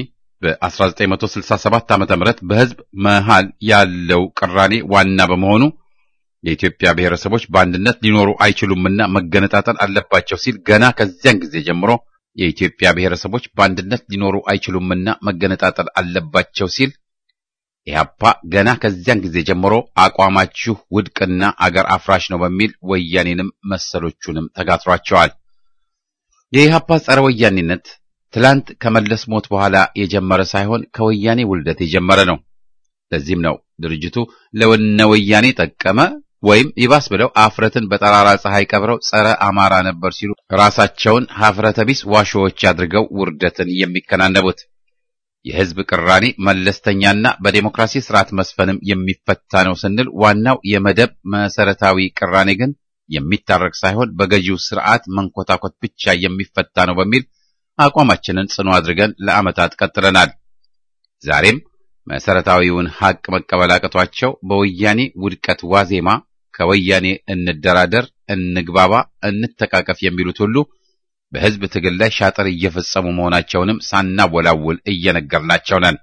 Speaker 1: በ1967 ዓመተ ምህረት በህዝብ መሃል ያለው ቅራኔ ዋና በመሆኑ የኢትዮጵያ ብሔረሰቦች በአንድነት ሊኖሩ አይችሉምና መገነጣጠል አለባቸው ሲል ገና ከዚያን ጊዜ ጀምሮ የኢትዮጵያ ብሔረሰቦች በአንድነት ሊኖሩ አይችሉምና መገነጣጠል አለባቸው ሲል ኢህአፓ ገና ከዚያን ጊዜ ጀምሮ አቋማችሁ ውድቅና አገር አፍራሽ ነው በሚል ወያኔንም መሰሎቹንም ተጋትሯቸዋል። የኢህአፓ ጸረ ወያኔነት ትላንት ከመለስ ሞት በኋላ የጀመረ ሳይሆን ከወያኔ ውልደት የጀመረ ነው። ለዚህም ነው ድርጅቱ ለወነ ወያኔ ጠቀመ ወይም ይባስ ብለው አፍረትን በጠራራ ፀሐይ ቀብረው ጸረ አማራ ነበር ሲሉ ራሳቸውን ሀፍረተ ቢስ ዋሾዎች አድርገው ውርደትን የሚከናነቡት። የህዝብ ቅራኔ መለስተኛና በዴሞክራሲ ስርዓት መስፈንም የሚፈታ ነው ስንል ዋናው የመደብ መሰረታዊ ቅራኔ ግን የሚታረቅ ሳይሆን በገዢው ስርዓት መንኮታኮት ብቻ የሚፈታ ነው በሚል አቋማችንን ጽኑ አድርገን ለዓመታት ቀጥለናል። ዛሬም መሰረታዊውን ሐቅ መቀበል አቅቷቸው በወያኔ ውድቀት ዋዜማ ከወያኔ እንደራደር፣ እንግባባ፣ እንተቃቀፍ የሚሉት ሁሉ በህዝብ ትግል ላይ ሻጥር እየፈጸሙ መሆናቸውንም ሳናወላውል እየነገርናቸው ነን።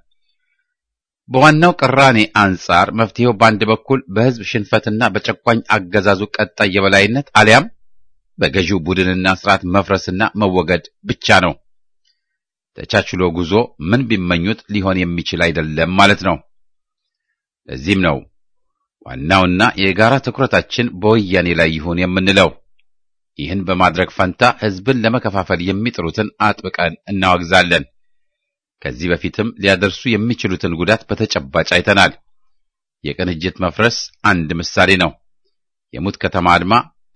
Speaker 1: በዋናው ቅራኔ አንጻር መፍትሄው በአንድ በኩል በህዝብ ሽንፈትና በጨቋኝ አገዛዙ ቀጣይ የበላይነት አሊያም በገዢው ቡድንና ስርዓት መፍረስና መወገድ ብቻ ነው። ተቻችሎ ጉዞ ምን ቢመኙት ሊሆን የሚችል አይደለም ማለት ነው። ለዚህም ነው ዋናውና የጋራ ትኩረታችን በወያኔ ላይ ይሁን የምንለው። ይህን በማድረግ ፈንታ ህዝብን ለመከፋፈል የሚጥሩትን አጥብቀን እናወግዛለን። ከዚህ በፊትም ሊያደርሱ የሚችሉትን ጉዳት በተጨባጭ አይተናል። የቅንጅት መፍረስ አንድ ምሳሌ ነው። የሙት ከተማ አድማ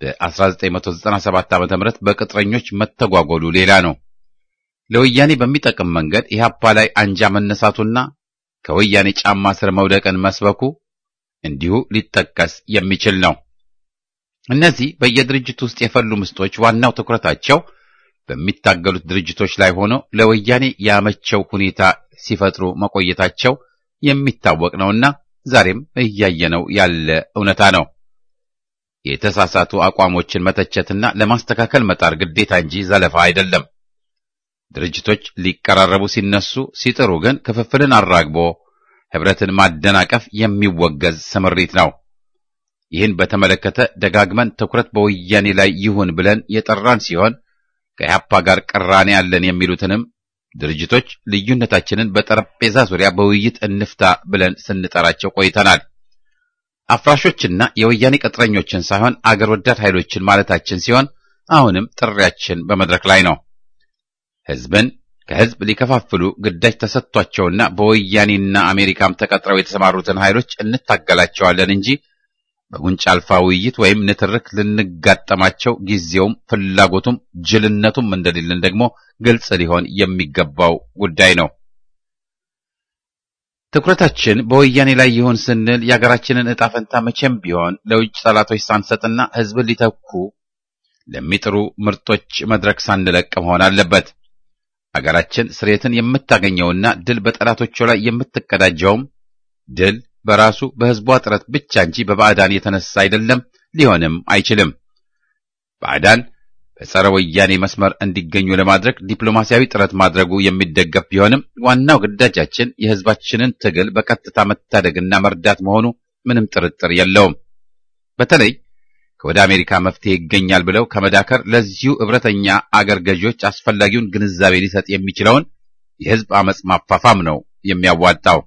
Speaker 1: በ1997 ዓ.ም በቅጥረኞች መተጓጎሉ ሌላ ነው። ለወያኔ በሚጠቅም መንገድ ኢህአፓ ላይ አንጃ መነሳቱና ከወያኔ ጫማ ስር መውደቅን መስበኩ እንዲሁ ሊጠቀስ የሚችል ነው። እነዚህ በየድርጅቱ ውስጥ የፈሉ ምስጦች ዋናው ትኩረታቸው በሚታገሉት ድርጅቶች ላይ ሆኖ ለወያኔ ያመቸው ሁኔታ ሲፈጥሩ መቆየታቸው የሚታወቅ ነውና ዛሬም እያየነው ያለ እውነታ ነው። የተሳሳቱ አቋሞችን መተቸትና ለማስተካከል መጣር ግዴታ እንጂ ዘለፋ አይደለም። ድርጅቶች ሊቀራረቡ ሲነሱ ሲጥሩ ግን ክፍፍልን አራግቦ ህብረትን ማደናቀፍ የሚወገዝ ስምሪት ነው። ይህን በተመለከተ ደጋግመን ትኩረት በወያኔ ላይ ይሁን ብለን የጠራን ሲሆን ከኢህአፓ ጋር ቅራኔ ያለን የሚሉትንም ድርጅቶች ልዩነታችንን በጠረጴዛ ዙሪያ በውይይት እንፍታ ብለን ስንጠራቸው ቆይተናል። አፍራሾችና የወያኔ ቅጥረኞችን ሳይሆን አገር ወዳድ ኃይሎችን ማለታችን ሲሆን አሁንም ጥሪያችን በመድረክ ላይ ነው። ህዝብን ከህዝብ ሊከፋፍሉ ግዳጅ ተሰጥቷቸውና በወያኔና አሜሪካም ተቀጥረው የተሰማሩትን ኃይሎች እንታገላቸዋለን እንጂ በጉንጭ አልፋ ውይይት ወይም ንትርክ ልንጋጠማቸው ጊዜውም ፍላጎቱም ጅልነቱም እንደሌለን ደግሞ ግልጽ ሊሆን የሚገባው ጉዳይ ነው። ትኩረታችን በወያኔ ላይ ይሁን ስንል የሀገራችንን ዕጣ ፈንታ መቼም ቢሆን ለውጭ ጠላቶች ሳንሰጥና ህዝብን ሊተኩ ለሚጥሩ ምርጦች መድረክ ሳንለቅ መሆን አለበት። አገራችን ስሬትን የምታገኘውና ድል በጠላቶቿ ላይ የምትቀዳጀውም ድል በራሱ በህዝቧ ጥረት ብቻ እንጂ በባዕዳን የተነሳ አይደለም፣ ሊሆንም አይችልም። ባዕዳን በጸረ ወያኔ መስመር እንዲገኙ ለማድረግ ዲፕሎማሲያዊ ጥረት ማድረጉ የሚደገፍ ቢሆንም ዋናው ግዳጃችን የህዝባችንን ትግል በቀጥታ መታደግና መርዳት መሆኑ ምንም ጥርጥር የለውም። በተለይ ከወደ አሜሪካ መፍትሄ ይገኛል ብለው ከመዳከር ለዚሁ እብረተኛ አገር ገዢዎች አስፈላጊውን ግንዛቤ ሊሰጥ የሚችለውን የህዝብ አመጽ ማፋፋም ነው የሚያዋጣው።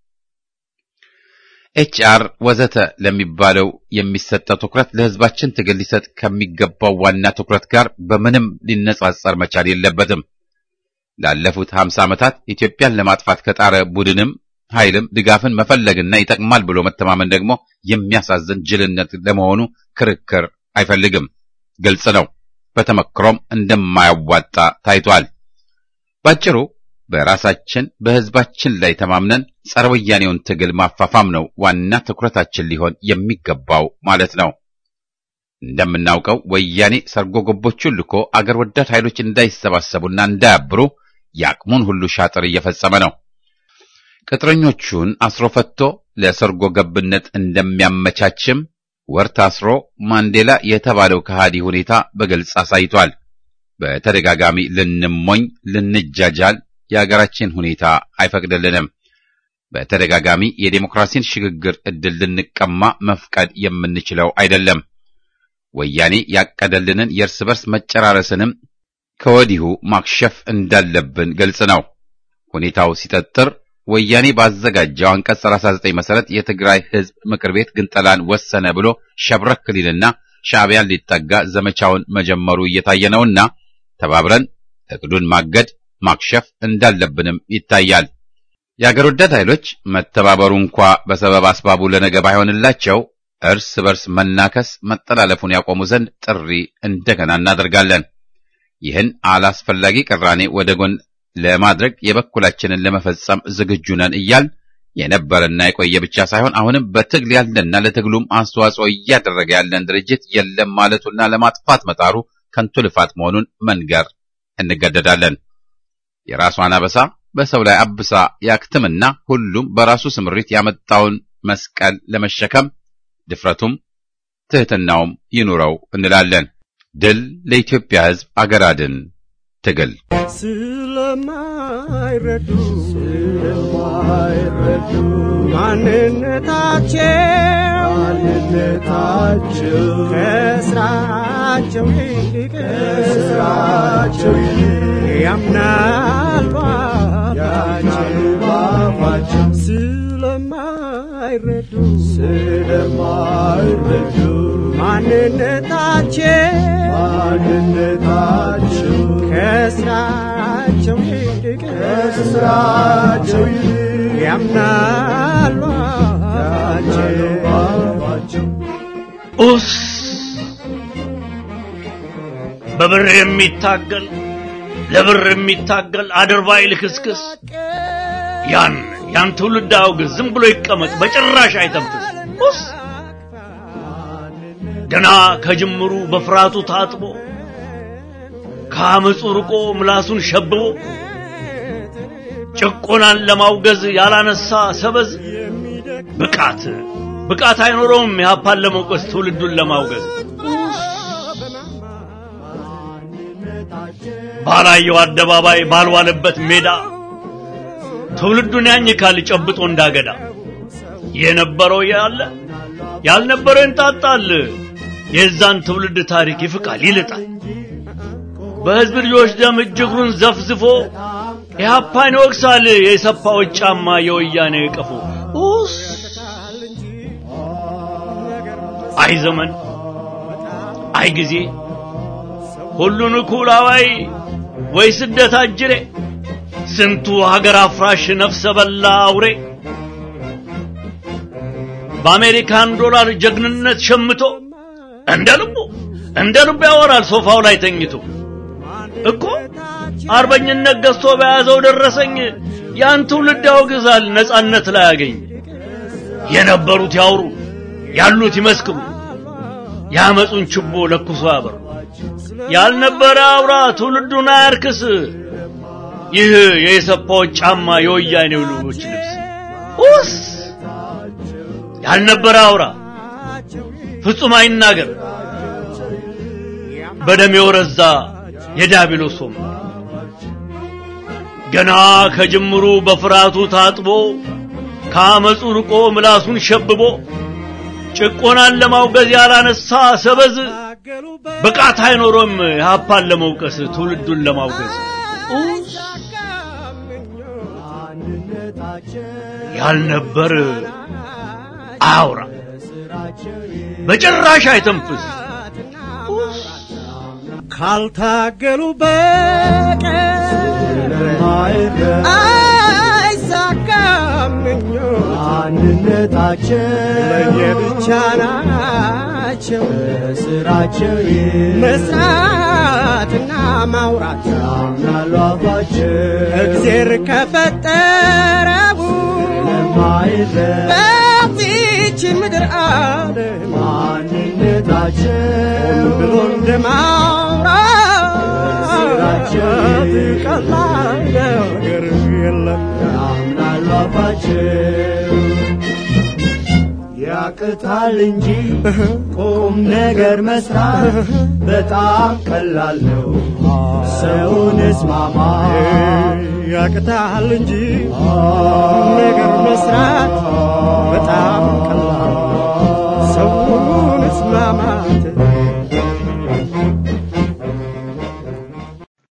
Speaker 1: ኤችአር ወዘተ ለሚባለው የሚሰጠው ትኩረት ለህዝባችን ትግል ሊሰጥ ከሚገባው ዋና ትኩረት ጋር በምንም ሊነጻጸር መቻል የለበትም። ላለፉት 50 ዓመታት ኢትዮጵያን ለማጥፋት ከጣረ ቡድንም ኃይልም ድጋፍን መፈለግና ይጠቅማል ብሎ መተማመን ደግሞ የሚያሳዝን ጅልነት ለመሆኑ ክርክር አይፈልግም። ግልጽ ነው። በተመክሮም እንደማያዋጣ ታይቷል። ባጭሩ በራሳችን በህዝባችን ላይ ተማምነን ጸረ ወያኔውን ትግል ማፋፋም ነው ዋና ትኩረታችን ሊሆን የሚገባው ማለት ነው። እንደምናውቀው ወያኔ ሰርጎ ገቦቹን ልኮ አገር ወዳድ ኃይሎች እንዳይሰባሰቡና እንዳያብሩ የአቅሙን ሁሉ ሻጥር እየፈጸመ ነው። ቅጥረኞቹን አስሮ ፈቶ ለሰርጎ ገብነት እንደሚያመቻችም ወር ታስሮ ማንዴላ የተባለው ከሃዲ ሁኔታ በግልጽ አሳይቷል። በተደጋጋሚ ልንሞኝ፣ ልንጃጃል የሀገራችን ሁኔታ አይፈቅድልንም። በተደጋጋሚ የዴሞክራሲን ሽግግር ዕድል ልንቀማ መፍቀድ የምንችለው አይደለም። ወያኔ ያቀደልንን የእርስ በርስ መጨራረስንም ከወዲሁ ማክሸፍ እንዳለብን ግልጽ ነው። ሁኔታው ሲጠጥር ወያኔ ባዘጋጀው አንቀጽ 39 መሰረት የትግራይ ሕዝብ ምክር ቤት ግንጠላን ወሰነ ብሎ ሸብረክ ሊልና ሻዕቢያን ሊጠጋ ዘመቻውን መጀመሩ እየታየ ነውና ተባብረን እቅዱን ማገድ ማክሸፍ እንዳለብንም ይታያል። የአገር ወዳድ ኃይሎች መተባበሩ እንኳ በሰበብ አስባቡ ለነገ ባይሆንላቸው እርስ በርስ መናከስ መጠላለፉን ያቆሙ ዘንድ ጥሪ እንደገና እናደርጋለን። ይህን አላስፈላጊ ቅራኔ ወደ ጎን ለማድረግ የበኩላችንን ለመፈጸም ዝግጁ ነን እያል የነበረና የቆየ ብቻ ሳይሆን አሁንም በትግል ያለና ለትግሉም አስተዋጽኦ እያደረገ ያለን ድርጅት የለም ማለቱና ለማጥፋት መጣሩ ከንቱ ልፋት መሆኑን መንገር እንገደዳለን። የራሷን አበሳ በሰው ላይ አብሳ ያክትምና ሁሉም በራሱ ስምሪት ያመጣውን መስቀል ለመሸከም ድፍረቱም ትሕትናውም ይኑረው እንላለን። ድል ለኢትዮጵያ ሕዝብ አገር አድን ትግል
Speaker 6: ስለማይረዱ ስለማይረዱ ማንነታቸው ማንነታቸው ከስራቸው ይልቅ ከስራቸው ይልቅ ያምናል ባፋቸው ስለማይረዱ ስለማይረዱ ማንነታቸው ማንነታቸው ከስራቸው ይልቅ ከስራቸው ይልቅ ያምናሉ ባፋቸው
Speaker 10: ኡስ በብር የሚታገል ለብር የሚታገል አድርባይ ልክስክስ ያን ያን ትውልድ አውግዝ፣ ዝም ብሎ ይቀመጥ፣ በጭራሽ አይተንፍስ። ኡስ ገና ከጅምሩ በፍርሃቱ ታጥቦ ከአመፁ ርቆ ምላሱን ሸብቦ ጭቆናን ለማውገዝ ያላነሳ ሰበዝ ብቃት ብቃት አይኖረውም የሀፓን ለመውቀስ ትውልዱን ለማውገዝ ባላየው አደባባይ ባልዋለበት ሜዳ ትውልዱን ያኝካል ጨብጦ እንዳገዳ የነበረው ያለ ያልነበረው ይንጣጣል የዛን ትውልድ ታሪክ ይፍቃል ይልጣል በህዝብ ልጆች ደም እጅግሩን ዘፍዝፎ ኢህአፓን ይወቅሳል የሰፋዎች ጫማ የወያኔ ቀፎ ኡስ አይ ዘመን አይ ጊዜ ሁሉን እኩል አዋይ ወይ ስደት አጅሬ ስንቱ ሀገር አፍራሽ ነፍሰ በላ አውሬ በአሜሪካን ዶላር ጀግንነት ሸምቶ እንደ ልቡ እንደ ልቡ ያወራል ሶፋው ላይ ተኝቶ እኮ አርበኝነት ገዝቶ በያዘው ደረሰኝ ያን ትውልድ ያወግዛል ነጻነት ላይ ያገኝ የነበሩት ያውሩ ያሉት ይመስክሩ ያመጹን ችቦ ለኩሶ ያበሩ ያልነበረ አውራ ትውልዱን አያርክስ ይህ የኢሰፓዎች ጫማ የወያኔው ልጆች ልብስ ኡስ ያልነበረ አውራ ፍጹም አይናገር በደም የወረዛ የዲያብሎስ ወንበር ገና ከጅምሩ በፍርሃቱ ታጥቦ ከአመፁ ርቆ ምላሱን ሸብቦ ጭቆናን ለማውገዝ ያላነሳ ሰበዝ ብቃት አይኖሮም የሀፓን ለመውቀስ ትውልዱን ለማውገዝ ያልነበር አውራ በጭራሽ አይተንፍስ
Speaker 6: ካልታገሉ በቀር አይሳካም ምኞት
Speaker 9: አንድነታቸው
Speaker 6: ለየብቻ ናቸው
Speaker 9: ስራቸው
Speaker 6: መስራትና ማውራት
Speaker 9: ያምናሉ አፋቸው
Speaker 6: እግዜር ከፈጠረው
Speaker 9: ለማይረድ
Speaker 6: በዚች ምድር ዓለም
Speaker 9: ማንነታቸው
Speaker 6: ብሎ እንደማውራት ቀላል ነገር የለም
Speaker 9: ያምናሉ አፋቸው ያቅታል እንጂ ቁም ነገር መስራት በጣም ቀላል ነው። ሰውን እስማማ
Speaker 6: ያቅታል እንጂ ነገር መስራት በጣም ቀላል ነው። ሰውን እስማማት